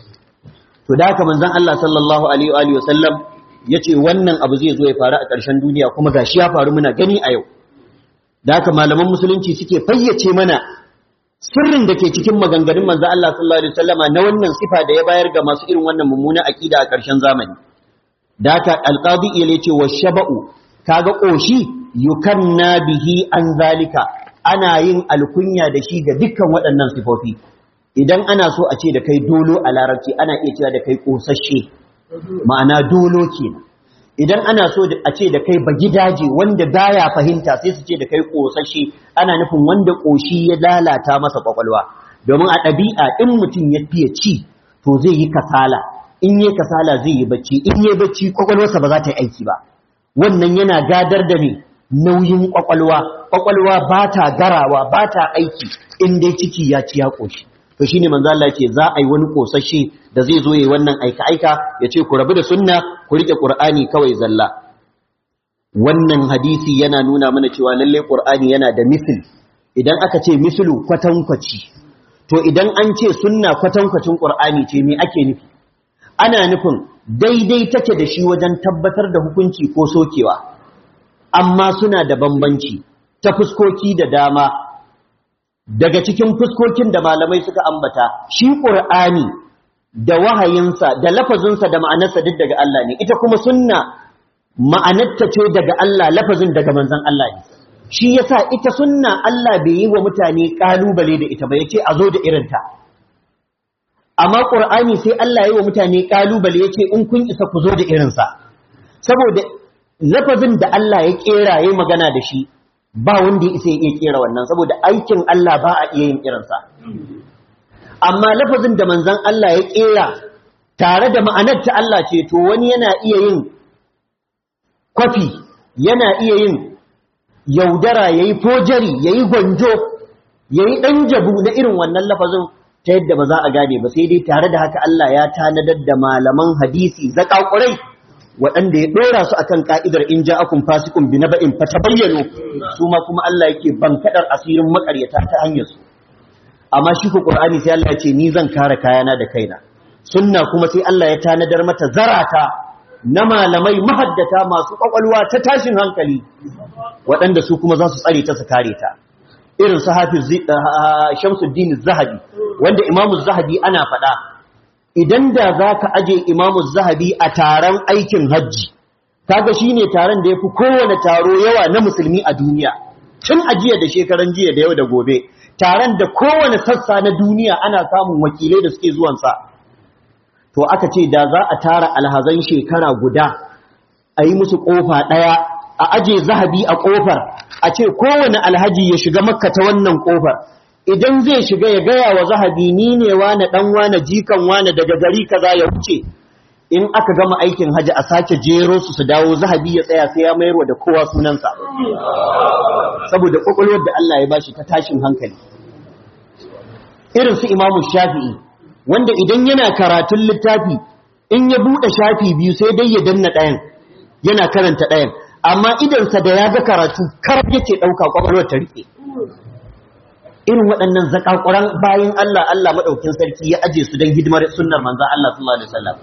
to da haka manzon Allah sallallahu alaihi wa alihi wasallam yace wannan abu zai zo ya faru a ƙarshen duniya kuma gashi ya faru muna gani a yau da haka malaman musulunci suke fayyace mana sirrin da ke cikin maganganun manzon Allah sallallahu alaihi wasallama na wannan sifa da ya bayar ga masu irin wannan mummuna akida a ƙarshen zamani da haka alqadi ya ce wa shaba'u kaga koshi yukanna bihi an zalika ana yin alkunya da shi ga dukkan waɗannan sifofi idan ana so a ce da kai dolo a larabci ana iya cewa da kai kosasshe ma'ana dolo kenan idan ana so a ce da kai bagidaje wanda baya fahimta sai su ce da kai kosasshe ana nufin wanda koshi ya lalata masa kwakwalwa domin a ɗabi'a in mutum ya fiye ci to zai yi kasala in yi kasala zai yi bacci in yi bacci kwakwalwarsa ba za ta yi aiki ba wannan yana gadar da ne nauyin kwakwalwa kwakwalwa ba ta garawa ba ta aiki in dai ciki ya ci ya koshi to shine manzo Allah ce za a yi wani kosashe da zai zo yayi wannan aika aika ya ce ku rabu da sunna ku rike qur'ani kawai zalla wannan hadisi yana nuna mana cewa lalle qur'ani yana da misl idan aka ce mislu kwatankwaci to idan an ce sunna kwatankwacin qur'ani ce me ake nufi ana nufin daidai take da shi wajen tabbatar da hukunci ko sokewa amma suna da bambanci ta fuskoki da dama daga cikin fuskokin da malamai suka ambata shi ƙur'ani da wahayinsa da lafazinsa da ma'anarsa duk daga Allah ne ita kuma sunna ma'anarta ce daga Allah lafazin daga manzon Allah ne shi yasa ita sunna Allah bai yi wa mutane kalubale da ita ba yace a zo da irinta amma qur'ani sai Allah ya yi wa mutane kalubale yace in kun isa ku zo da irinsa saboda lafazin da Allah ya kera yayi magana da shi ba wanda ya isa ya iya kera wannan saboda aikin Allah ba a iya yin irinsa amma lafazin da manzon Allah ya kera tare da ma'anar ta Allah ce to wani yana iya yin kwafi yana iya yin yaudara yayi fojari yayi gwanjo yayi dan jabu na irin wannan lafazin ta yadda ba za a gane ba sai dai tare da haka Allah ya tanadar da malaman hadisi zakakurai waɗanda ya ɗora su akan ka'idar in ja'akum fasiqun bi naba'in fatabayyanu su ma kuma Allah yake bankadar asirin makaryata ta hanyar su amma shi ko Qur'ani sai Allah ya ce ni zan kare kayana da kaina sunna kuma sai Allah ya tanadar mata zarata na malamai mahaddata masu kwakwalwa ta tashin hankali waɗanda su kuma za su tsare ta su kare ta irin su hafiz Shamsuddin Zahabi wanda Imam Zahabi ana faɗa idan da za ka aje imamu zahabi a taron aikin hajji kaga shi ne taron da ya fi kowane taro yawa na musulmi a duniya tun ajiya da shekaran jiya da yau da gobe taron da kowane sassa na duniya ana samun wakilai da suke zuwansa to aka ce da za a tara alhazan shekara guda a yi musu ƙofa ɗaya a aje zahabi a ƙofar a ce kowane alhaji ya shiga makka ta wannan ƙofar idan zai shiga ya gaya wa zahabi ni ne wane dan wane jikan wane daga gari kaza ya wuce in aka gama aikin haji a sake jero su su dawo zahabi ya tsaya sai ya mayarwa da kowa sunansa saboda kwakwalwar da Allah ya bashi ta tashin hankali irin su imamu shafi'i wanda idan yana karatun littafi in ya buɗe shafi biyu sai dai ya danna ɗayan yana karanta ɗayan amma idansa da ya ga karatu kar yake ɗauka kwakwalwar ta riƙe irin waɗannan zakakuran bayan Allah Allah maɗaukin sarki ya aje su don hidimar sunnar manzan Allah sallallahu alaihi wasallam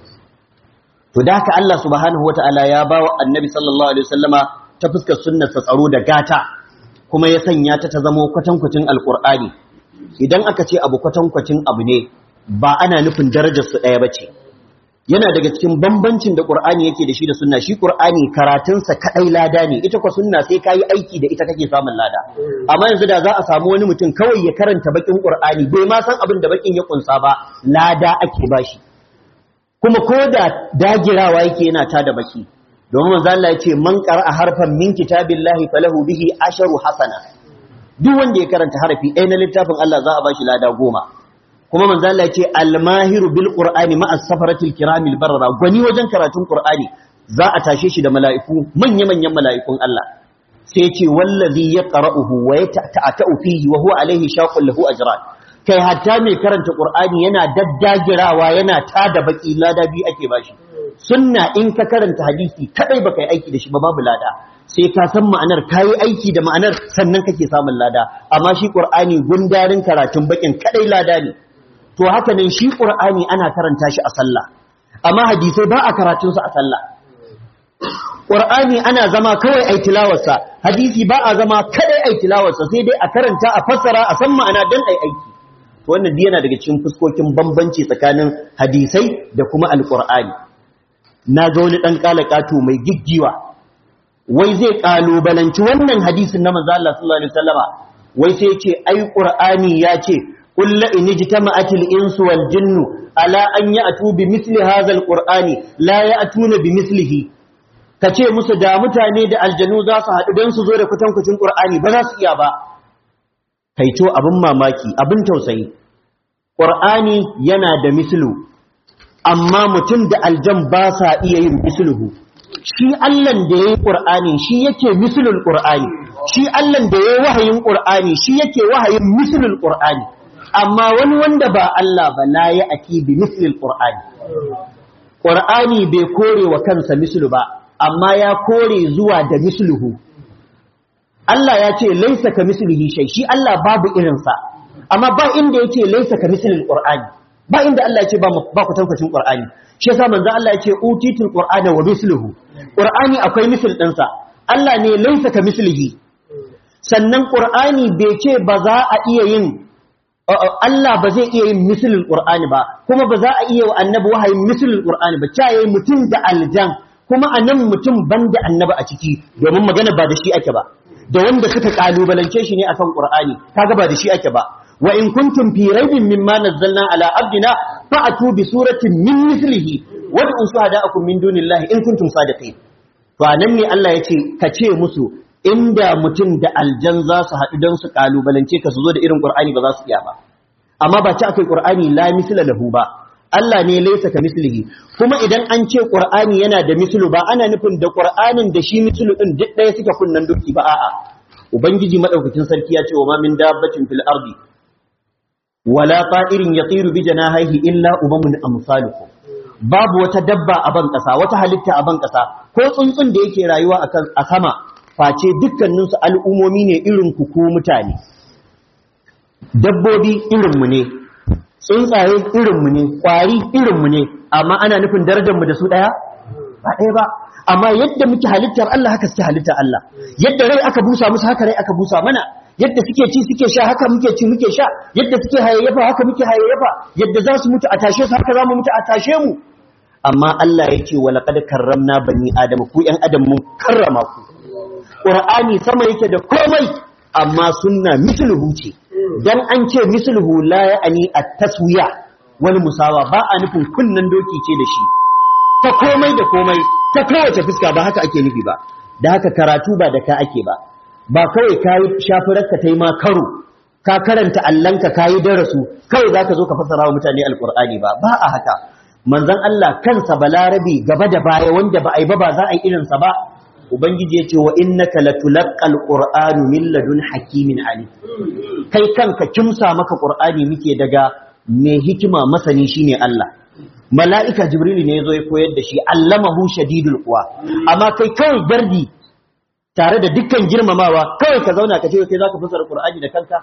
to da haka Allah subhanahu wataala ya bawa annabi sallallahu alaihi wasallama ta fuskar sunnar sa tsaro da gata kuma ya sanya ta ta zama kwatankwacin alqur'ani idan aka ce abu kwatankwacin abu ne ba ana nufin darajar su ɗaya bace yana daga cikin bambancin da Qur'ani yake da shi da sunna shi Qur'ani karatunsa kadai lada ne ita kwa sunna sai kai aiki da ita kake samun lada amma yanzu da za a samu wani mutum kawai ya karanta bakin Qur'ani bai ma san abin da bakin ya kunsa ba lada ake bashi kuma ko da dagirawa yake yana ta da baki domin manzo Allah ya ce man qara'a harfan min kitabillahi falahu bihi asharu hasana duk wanda ya karanta harafi ɗaya na littafin Allah za a bashi lada goma kuma manzo Allah yace al-mahiru bil qur'ani ma'a safaratil kiramil barra gwani wajen karatun qur'ani za a tashe shi da mala'iku manya manyan mala'ikun Allah sai yace wallazi yaqra'uhu wa yata'atu fihi wa huwa alayhi shaqul lahu ajran kai hatta mai karanta qur'ani yana daddagirawa yana tada baki lada bi ake bashi sunna in ka karanta hadisi kadai baka yi aiki da shi ba babu lada sai ka san ma'anar kayi aiki da ma'anar sannan kake samun lada amma shi qur'ani gundarin karatun bakin kadai lada ne to haka nan shi ƙur'ani ana karanta shi a sallah amma hadisai ba a karatunsa a sallah ƙur'ani ana zama kawai ai tilawarsa hadisi ba a zama kadai ai tilawarsa sai dai a karanta a fassara a san ma'ana don ai aiki to wannan yana daga cikin fuskokin bambanci tsakanin hadisai da kuma alƙur'ani na ga wani ɗan ƙalaƙato mai giggiwa wai zai ƙalubalanci wannan hadisin na manzo Allah sallallahu alaihi wasallama wai sai ce ai ƙur'ani ya ce قل إن اجتمعت الإنس والجن على أن يأتوا بمثل هذا القرآن لا يأتون بمثله kace musu da mutane da aljanu za su haɗu don su zo da kwatankwacin ƙur'ani ba za su iya ba kaito abin mamaki abin tausayi ƙur'ani yana da mislu amma mutum da aljan ba sa iya yin misluhu shi allan da ya yi ƙur'ani shi yake mislul ƙur'ani shi allan da ya yi wahayin ƙur'ani shi yake wahayin mislul ƙur'ani amma wani wanda ba Allah ba la ya aki bi mislil qur'ani qur'ani bai kore wa kansa mislu ba amma ya kore zuwa da misluhu Allah ya ce laisa ka mislihi shay shi Allah babu irin sa amma ba inda yake laisa ka mislil qur'ani ba inda Allah ya ce ba ba ku tankacin qur'ani shi yasa manzo Allah ya ce utitul qur'ana wa misluhu qur'ani akwai misl din sa Allah ne laisa ka mislihi sannan qur'ani bai ce ba za a iya yin Allah ba zai iya yin misalin Qur'ani ba kuma ba za a iya wa annabi wahayin misalin Qur'ani ba ta yayi mutum da aljan kuma anan mutum banda annabi a ciki domin magana ba da shi ake ba da wanda suka kalubalance shi ne akan Qur'ani kaga ba da shi ake ba wa in kuntum fi raibin mimma nazzalna ala abdina fa'atu bi suratin min mithlihi wad'u shuhada'akum min dunillahi in kuntum sadiqin to anan ne Allah yace ka ce musu inda mutum da aljan za su haɗu don su kalubalance ka su zo da irin Qur'ani ba za su iya ba amma ba ci akai Qur'ani la misla lahu ba Allah ne laisa ka mislihi kuma idan an ce Qur'ani yana da mislu ba ana nufin da Qur'anin da shi mislu din duk ɗaya suke kunnan duki ba a'a ubangiji madaukakin sarki ya ce wa ma min dabbatin fil ardi wala ta'irin yatiru bi janahihi illa umamun amsalukum babu wata dabba a ban kasa wata halitta a ban kasa ko tsuntsun da yake rayuwa a sama face dukkaninsu al'umomi ne irin ku ku mutane dabbobi irinmu ne tsuntsaye irinmu ne ƙwari irinmu ne amma ana nufin darajarmu da su ɗaya ba ɗaya ba amma yadda muke halittar Allah haka suke halittar Allah yadda rai aka busa musu haka rai aka busa mana yadda suke ci suke sha haka muke ci muke sha yadda suke hayayyafa haka muke hayayyafa yadda za su mutu a tashe su haka za mu mutu a tashe mu amma Allah yake wa laqad karramna bani adam ku ƴan adam mun karrama ku Qur'ani sama yake da komai amma sunna misluhu ce dan an ce misluhu la ya'ani at-taswiya wal musawa ba a nufin kunnan doki ce da shi ta komai da komai ta kowace fuska ba haka ake nufi ba da haka karatu ba da ka ake ba ba kawai kayi shafirarka ta yi ma karo ka karanta allanka kayi darasu kawai za ka zo ka fassara wa mutane alkur'ani ba ba a haka manzon Allah kansa balarabi gaba da baya wanda ba a yi ba ba za a yi irinsa ba ubangiji ya ce wa innaka latulaqqal qur'anu min ladun hakimin ali kai kanka kimsa maka qur'ani muke daga mai hikima masani shine Allah mala'ika jibrilu ne yazo ya koyar da shi allamahu shadidul quwa amma kai kawai gardi tare da dukkan girmamawa kawai ka zauna ka ce kai zaka fassara qur'ani da kanka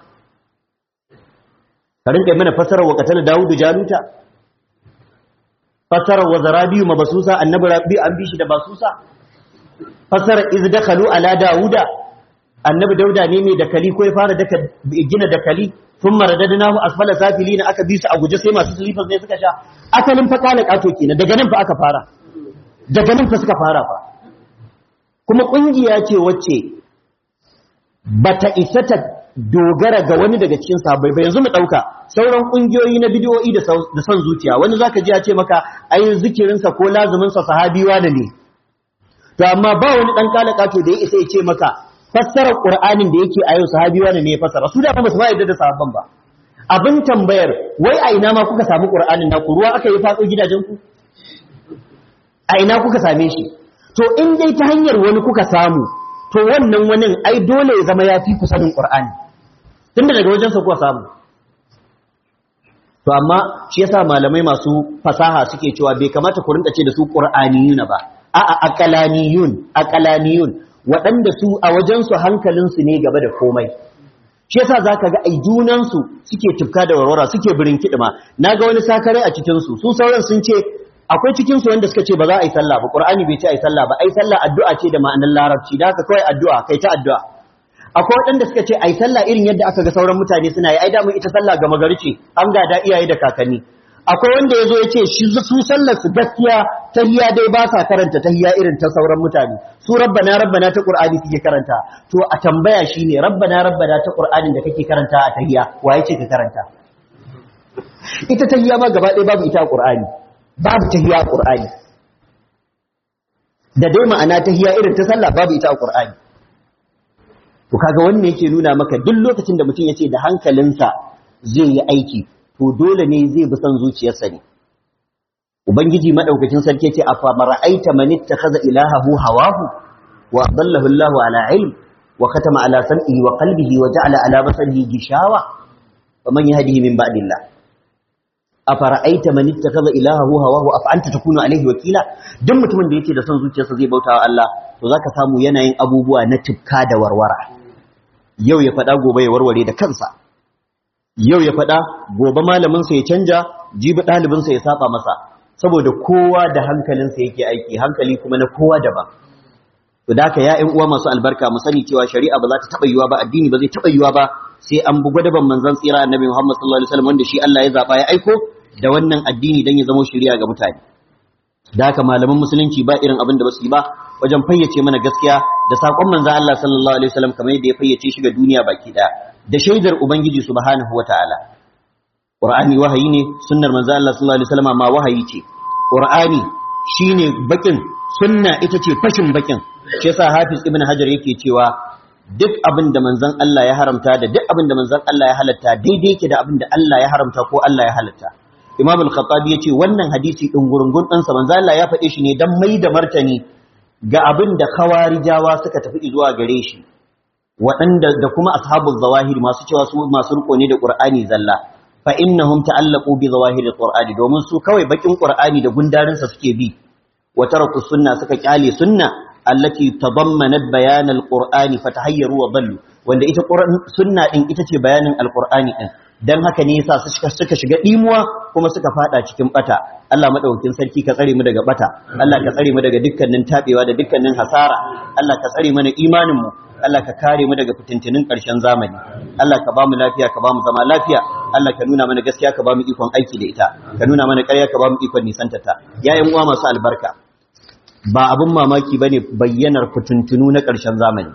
ka rinka mana fassara wa qatala daudu jaluta fassara wa zarabiyu mabasusa annabi rabbi an bi shi da basusa fasara iz dakhalu ala dauda annabi dauda ne mai dakali ko ya fara daka gina dakali thumma radadnahu asfala safilina aka bi su a guje sai masu slippers ne suka sha asalin fa kala kato kenan daga nan fa aka fara daga nan fa suka fara fa kuma kungiya ce wacce bata isa ta dogara ga wani daga cikin sahabbai ba yanzu mu dauka sauran kungiyoyi na bidiyoyi da da son zuciya wani zaka ji ya ce maka ai zikirinsa ko lazumin sa sahabiwa ne to amma ba wani dan kalakato da ya isa ya ce maka fassarar qur'anin da yake a yau sahabi wani ne ya fassara su da ba su ba yadda da sahabban ba abin tambayar wai a ina ma kuka samu qur'anin na ku ruwa aka yi fatso gidajen ku a ina kuka same shi to in dai ta hanyar wani kuka samu to wannan wani ai dole ya zama ya fi ku sanin qur'ani tunda daga wajen sa kuka samu to amma shi yasa malamai masu fasaha suke cewa bai kamata ku rinka ce da su qur'aniyuna ba a'a aqalaniyun aqalaniyun waɗanda su a wajensu hankalinsu ne gaba da komai shi yasa zaka ga ai junansu suke tufka da warwara suke birin kidima naga wani sakare a cikin su su sauran sun ce akwai cikin su wanda suka ce ba za a yi sallah ba qur'ani bai ce ai sallah ba ai sallah addu'a ce da ma'anar larabci da haka kawai addu'a kai ta addu'a akwai waɗanda suka ce ai sallah irin yadda aka ga sauran mutane suna yi ai da mun ita sallah ga magari ce an gada iyaye da kakanni akwai wanda ya zo ya ce shi su sallar su gaskiya tahiya dai ba sa karanta tahiya irin ta sauran mutane su rabbana rabbana ta qur'ani suke karanta to a tambaya shine rabbana rabbana ta qur'anin da kake karanta a tahiya waye ce ka karanta ita tahiya ma gaba ɗaya babu ita a qur'ani babu tahiya a qur'ani da dai ma'ana tahiya irin ta sallah babu ita a qur'ani to kaga wannan yake nuna maka duk lokacin da mutum ya ce da hankalinsa zai yi aiki to dole ne zai bi son zuciyarsa ne ubangiji madaukakin sarki yace afa mara'aita man ittakhadha ilahahu hawahu wa adallahu Allahu ala ilm wa khatama ala sam'ihi wa qalbihi wa ja'ala ala basarihi gishawa faman yahdihi min ba'dillah afa ra'aita man ittakhadha ilahahu hawahu afa anta takunu alayhi wakila duk mutumin da yake da son zuciyarsa zai bautawa Allah to zaka samu yanayin abubuwa na tufka da warwara yau ya faɗa gobe ya warware da kansa yau ya faɗa gobe malaminsa ya canja jibi ɗalibinsa ya saba masa saboda kowa da hankalinsa yake aiki hankali kuma na kowa daban to da haka ya ƴan uwa masu albarka mu sani cewa shari'a ba za ta taɓa yiwa ba addini ba zai taɓa yiwa ba sai an bugu daban manzon tsira annabi Muhammad sallallahu alaihi wasallam wanda shi Allah ya zaba ya aiko da wannan addini dan ya zama shari'a ga mutane da haka malaman musulunci ba irin abin da ba su yi ba wajen fayyace mana gaskiya da saƙon manzon Allah sallallahu alaihi wasallam kamar yadda ya fayyace shi ga duniya baki ɗaya da shaidar ubangiji subhanahu wataala qur'ani wahayi ne sunnar manzo Allah sallallahu alaihi wasallam ma wahayi ce qur'ani shine bakin sunna ita ce fashin bakin shi yasa hafiz ibn hajar yake cewa duk abin da manzon Allah ya haramta da duk abin da manzon Allah ya halatta daidai yake da abin da Allah ya haramta ko Allah ya halatta Imam al-Khattabi yace wannan hadisi din gurungun dan sa manzon Allah ya faɗe shi ne dan mai da martani ga abin da khawarijawa suka tafi zuwa gare shi waɗanda da kuma ashabul zawahir masu cewa su masu riko ne da Qur'ani zalla fa innahum ta'allaqu bi zawahir al-Qur'ani domin su kawai bakin Qur'ani da gundarin sa suke bi wa taraku sunna suka kyale sunna allati tadammanat bayan alqur'ani fatahayyaru wa dallu wanda ita sunna din ita ce bayanin alqur'ani din dan haka ne yasa suka shiga dimuwa kuma suka fada cikin bata Allah madaukakin sarki ka tsare mu daga bata Allah ka tsare mu daga dukkanin tabewa da dukkanin hasara Allah ka tsare mana imanin mu Allah ka kare mu daga fitintinin ƙarshen zamani Allah ka ba mu lafiya ka ba mu zama lafiya Allah ka nuna mana gaskiya ka ba mu ikon aiki da ita ka nuna mana ƙarya ka ba mu ikon nisantata ya yan uwa masu albarka ba abin mamaki bane bayyanar fitintunu na ƙarshen zamani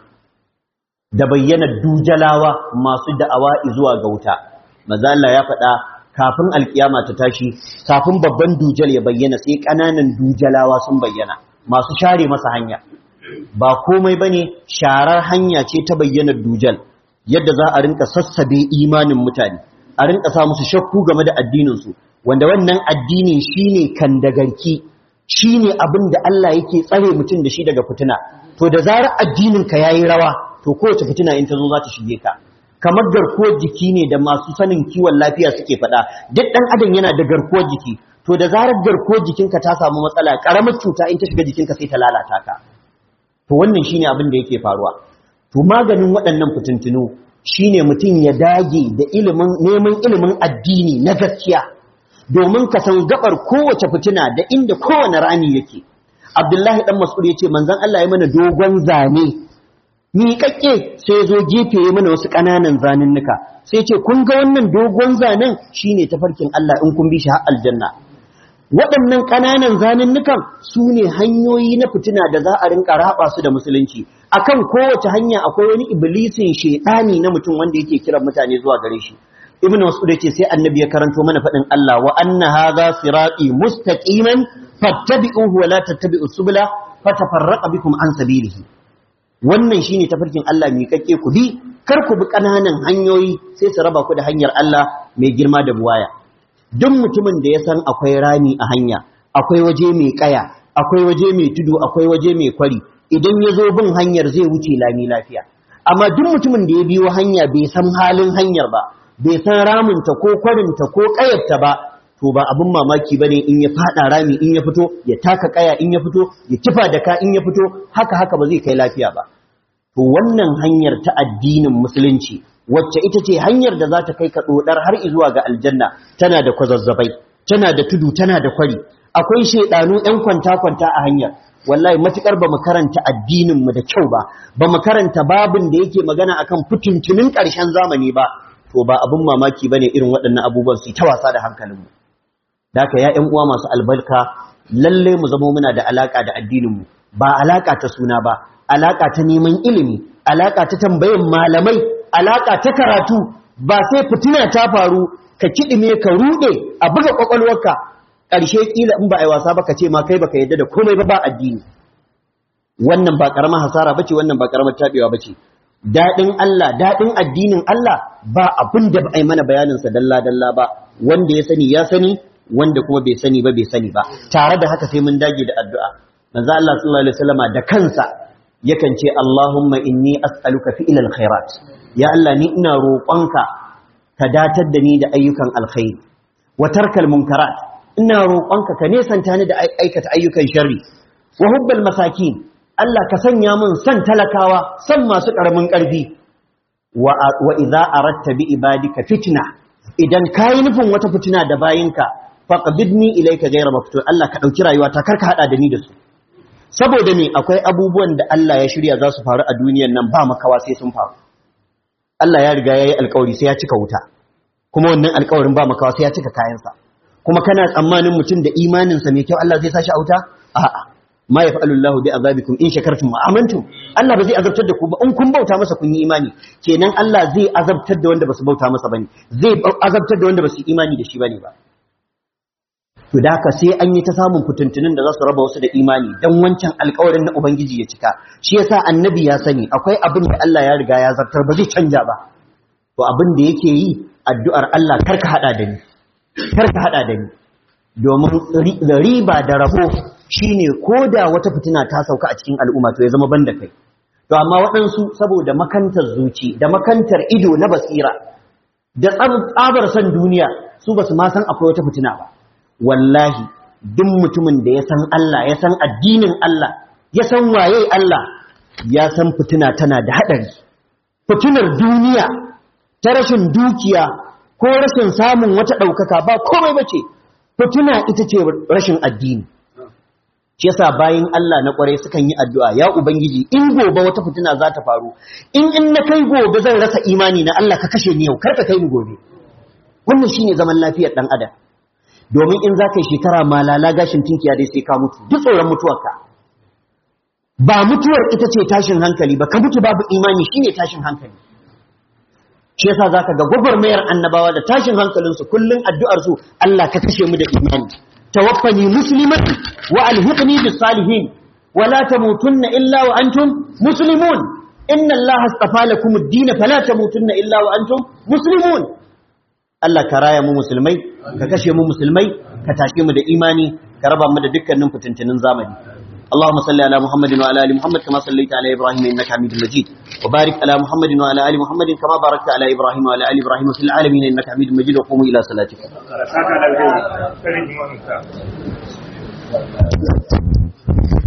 da bayyanar dujalawa masu da'awa zuwa ga wuta maza Allah ya faɗa kafin alkiyama ta tashi kafin babban dujal ya bayyana sai ƙananan dujalawa sun bayyana masu share masa hanya ba komai bane sharar hanya ce ta bayyanar dujal yadda za a rinka sassabe imanin mutane a rinka sa musu shakku game da addinin su wanda wannan addinin shine kandagarki shine abin da Allah yake tsare mutum da shi daga fitina to da zarar addinin ka yayi rawa to kowace fitina in ta zo za ta shige ka kamar garkuwar jiki ne da masu sanin kiwon lafiya suke faɗa duk ɗan adam yana da garkuwar jiki to da zarar garkuwar jikinka ta samu matsala ƙaramar cuta in ta shiga jikinka sai ta lalata ka to wannan shine abin da yake faruwa to maganin waɗannan fitintunu shine mutum ya dage da ilimin neman ilimin addini na gaskiya domin ka san gabar kowace fitina da inda kowane rani yake Abdullahi dan Mas'ud yace manzon Allah ya mana dogon zane miƙaƙƙe sai zo gefe ya mana wasu ƙananan zanunnuka sai ce kun ga wannan dogon zanen shine tafarkin Allah in kun bi shi har aljanna waɗannan ƙananan zanunnukan su ne hanyoyi na fitina da za a rinka raba su da musulunci akan kowace hanya akwai wani iblisin shedani na mutum wanda yake kiran mutane zuwa gare shi ibn mas'ud yace sai annabi ya karanto mana faɗin Allah wa anna hadha sirati mustaqiman fattabi'uhu wa la tattabi'us subula fatafarraqa bikum an sabilihi wannan shine tafarkin Allah mai kakke ku bi kar ku bi kananan hanyoyi sai su raba ku da hanyar Allah mai girma da buwaya duk mutumin da ya san akwai rami a hanya akwai waje mai kaya akwai waje mai tudu akwai waje mai kwari idan ya zo bin hanyar zai wuce lami lafiya amma duk mutumin da ya biyo hanya bai san halin hanyar ba bai san raminta ko kwarinta ko kayarta ba to ba abin mamaki bane in ya fada rami in ya fito ya taka kaya in ya fito ya kifa da ka in ya fito haka haka ba zai kai lafiya ba to wannan hanyar ta addinin musulunci wacce ita ce hanyar da za ta kai ka dodar har zuwa ga aljanna tana da kwazazzabai tana da tudu tana da kwari akwai shedanu ɗan kwanta kwanta a hanyar wallahi matukar ba mu karanta addinin mu da kyau ba ba mu karanta babin da yake magana akan fitintunin ƙarshen zamani ba to ba abin mamaki bane irin waɗannan abubuwan su ta wasa da hankalinmu da haka ya ƴan uwa masu albarka lalle mu zama muna da alaka da addininmu ba alaka ta suna ba alaka ta neman ilimi alaka ta tambayan malamai alaka ta karatu ba sai fitina ta faru ka kidime ka rude a buga kwakwalwarka ƙarshe kila in ba a yi wasa ba ka ce ma kai baka yadda da komai ba ba addini wannan ba karamar hasara bace wannan ba karamar tabewa bace daɗin Allah daɗin addinin Allah ba abin da ba a yi mana bayaninsa dalla-dalla ba wanda ya sani ya sani wanda kuma bai sani ba bai sani ba tare da haka sai mun dage da addu'a manzo Allah sallallahu alaihi wasallama da kansa yakan ce Allahumma inni as'aluka fi'il alkhairat ya Allah ni ina roƙonka ka datar da ni da ayyukan alkhairi wa tarkal munkarat ina roƙonka ka nesanta ni da aikata ayyukan sharri wa hubbal masakin Allah ka sanya min san talakawa san masu ƙaramin ƙarfi wa idza aratta bi ibadika fitna idan kai nufin wata fitina da bayinka faqbidni ilayka ghayra maftun Allah ka dauki rayuwata karka hada da ni da su saboda me akwai abubuwan da Allah ya shirya za su faru a duniyar nan ba makawa sai sun faru Allah ya riga yayi alƙawari sai ya cika wuta kuma wannan alƙawarin ba makawa sai ya cika kayansa kuma kana tsammanin mutum da imaninsa mai kyau Allah zai sa shi a wuta a'a ma yaf'alu Allahu bi azabikum in shakartum wa amantum Allah ba zai azabtar da ku ba in kun bauta masa kun yi imani kenan Allah zai azabtar da wanda basu bauta masa bane zai azabtar da wanda basu imani da shi bane ba to da haka sai an yi ta samun fitintunin da za su raba wasu da imani dan wancan alƙawarin na ubangiji ya cika shi yasa annabi ya sani akwai abin da Allah ya riga ya zartar ba zai canja ba to abin da yake yi addu'ar Allah karka hada da ni karka hada da ni domin riba da rabo shine koda wata fitina ta sauka a cikin al'umma to ya zama banda kai to amma waɗansu saboda makantar zuci da makantar ido na basira da tsabar san duniya su basu ma san akwai wata fitina ba wallahi duk mutumin da ya san Allah ya san addinin Allah ya san waye Allah ya san fitina tana da haɗari fitinar duniya ta rashin dukiya ko rashin samun wata ɗaukaka ba komai bace fitina ita ce rashin addini shi yasa bayin Allah na kwarai sukan yi addu'a ya ubangiji in gobe wata fitina za ta faru in in na kai gobe zan rasa imani na Allah ka kashe ni yau kar ka kai ni gobe wannan shine zaman lafiyar dan adam domin in za ka yi shekara malala gashin tinkiya dai sai ka mutu duk tsoron mutuwarka ba mutuwar ita ce tashin hankali ba ka mutu babu imani shine tashin hankali shi yasa zaka ga gwagwarmayar annabawa da tashin hankalinsu kullun addu'ar su Allah ka kashe mu da imani tawaffani musliman wa alhiqni bis salihin wa la tamutunna illa wa antum muslimun inna Allah astafa lakum ad-din fala tamutunna illa wa antum muslimun Allah ka raya mu musulmai ka kashe mu musulmai ka tashe mu da imani ka raba mu da dukkanin fitintunin zamani اللهم صل على محمد وعلى ال محمد كما صليت على ابراهيم انك حميد مجيد وبارك على محمد وعلى ال محمد كما باركت على ابراهيم وعلى ال ابراهيم في العالمين انك حميد مجيد وقوموا الى صلاتكم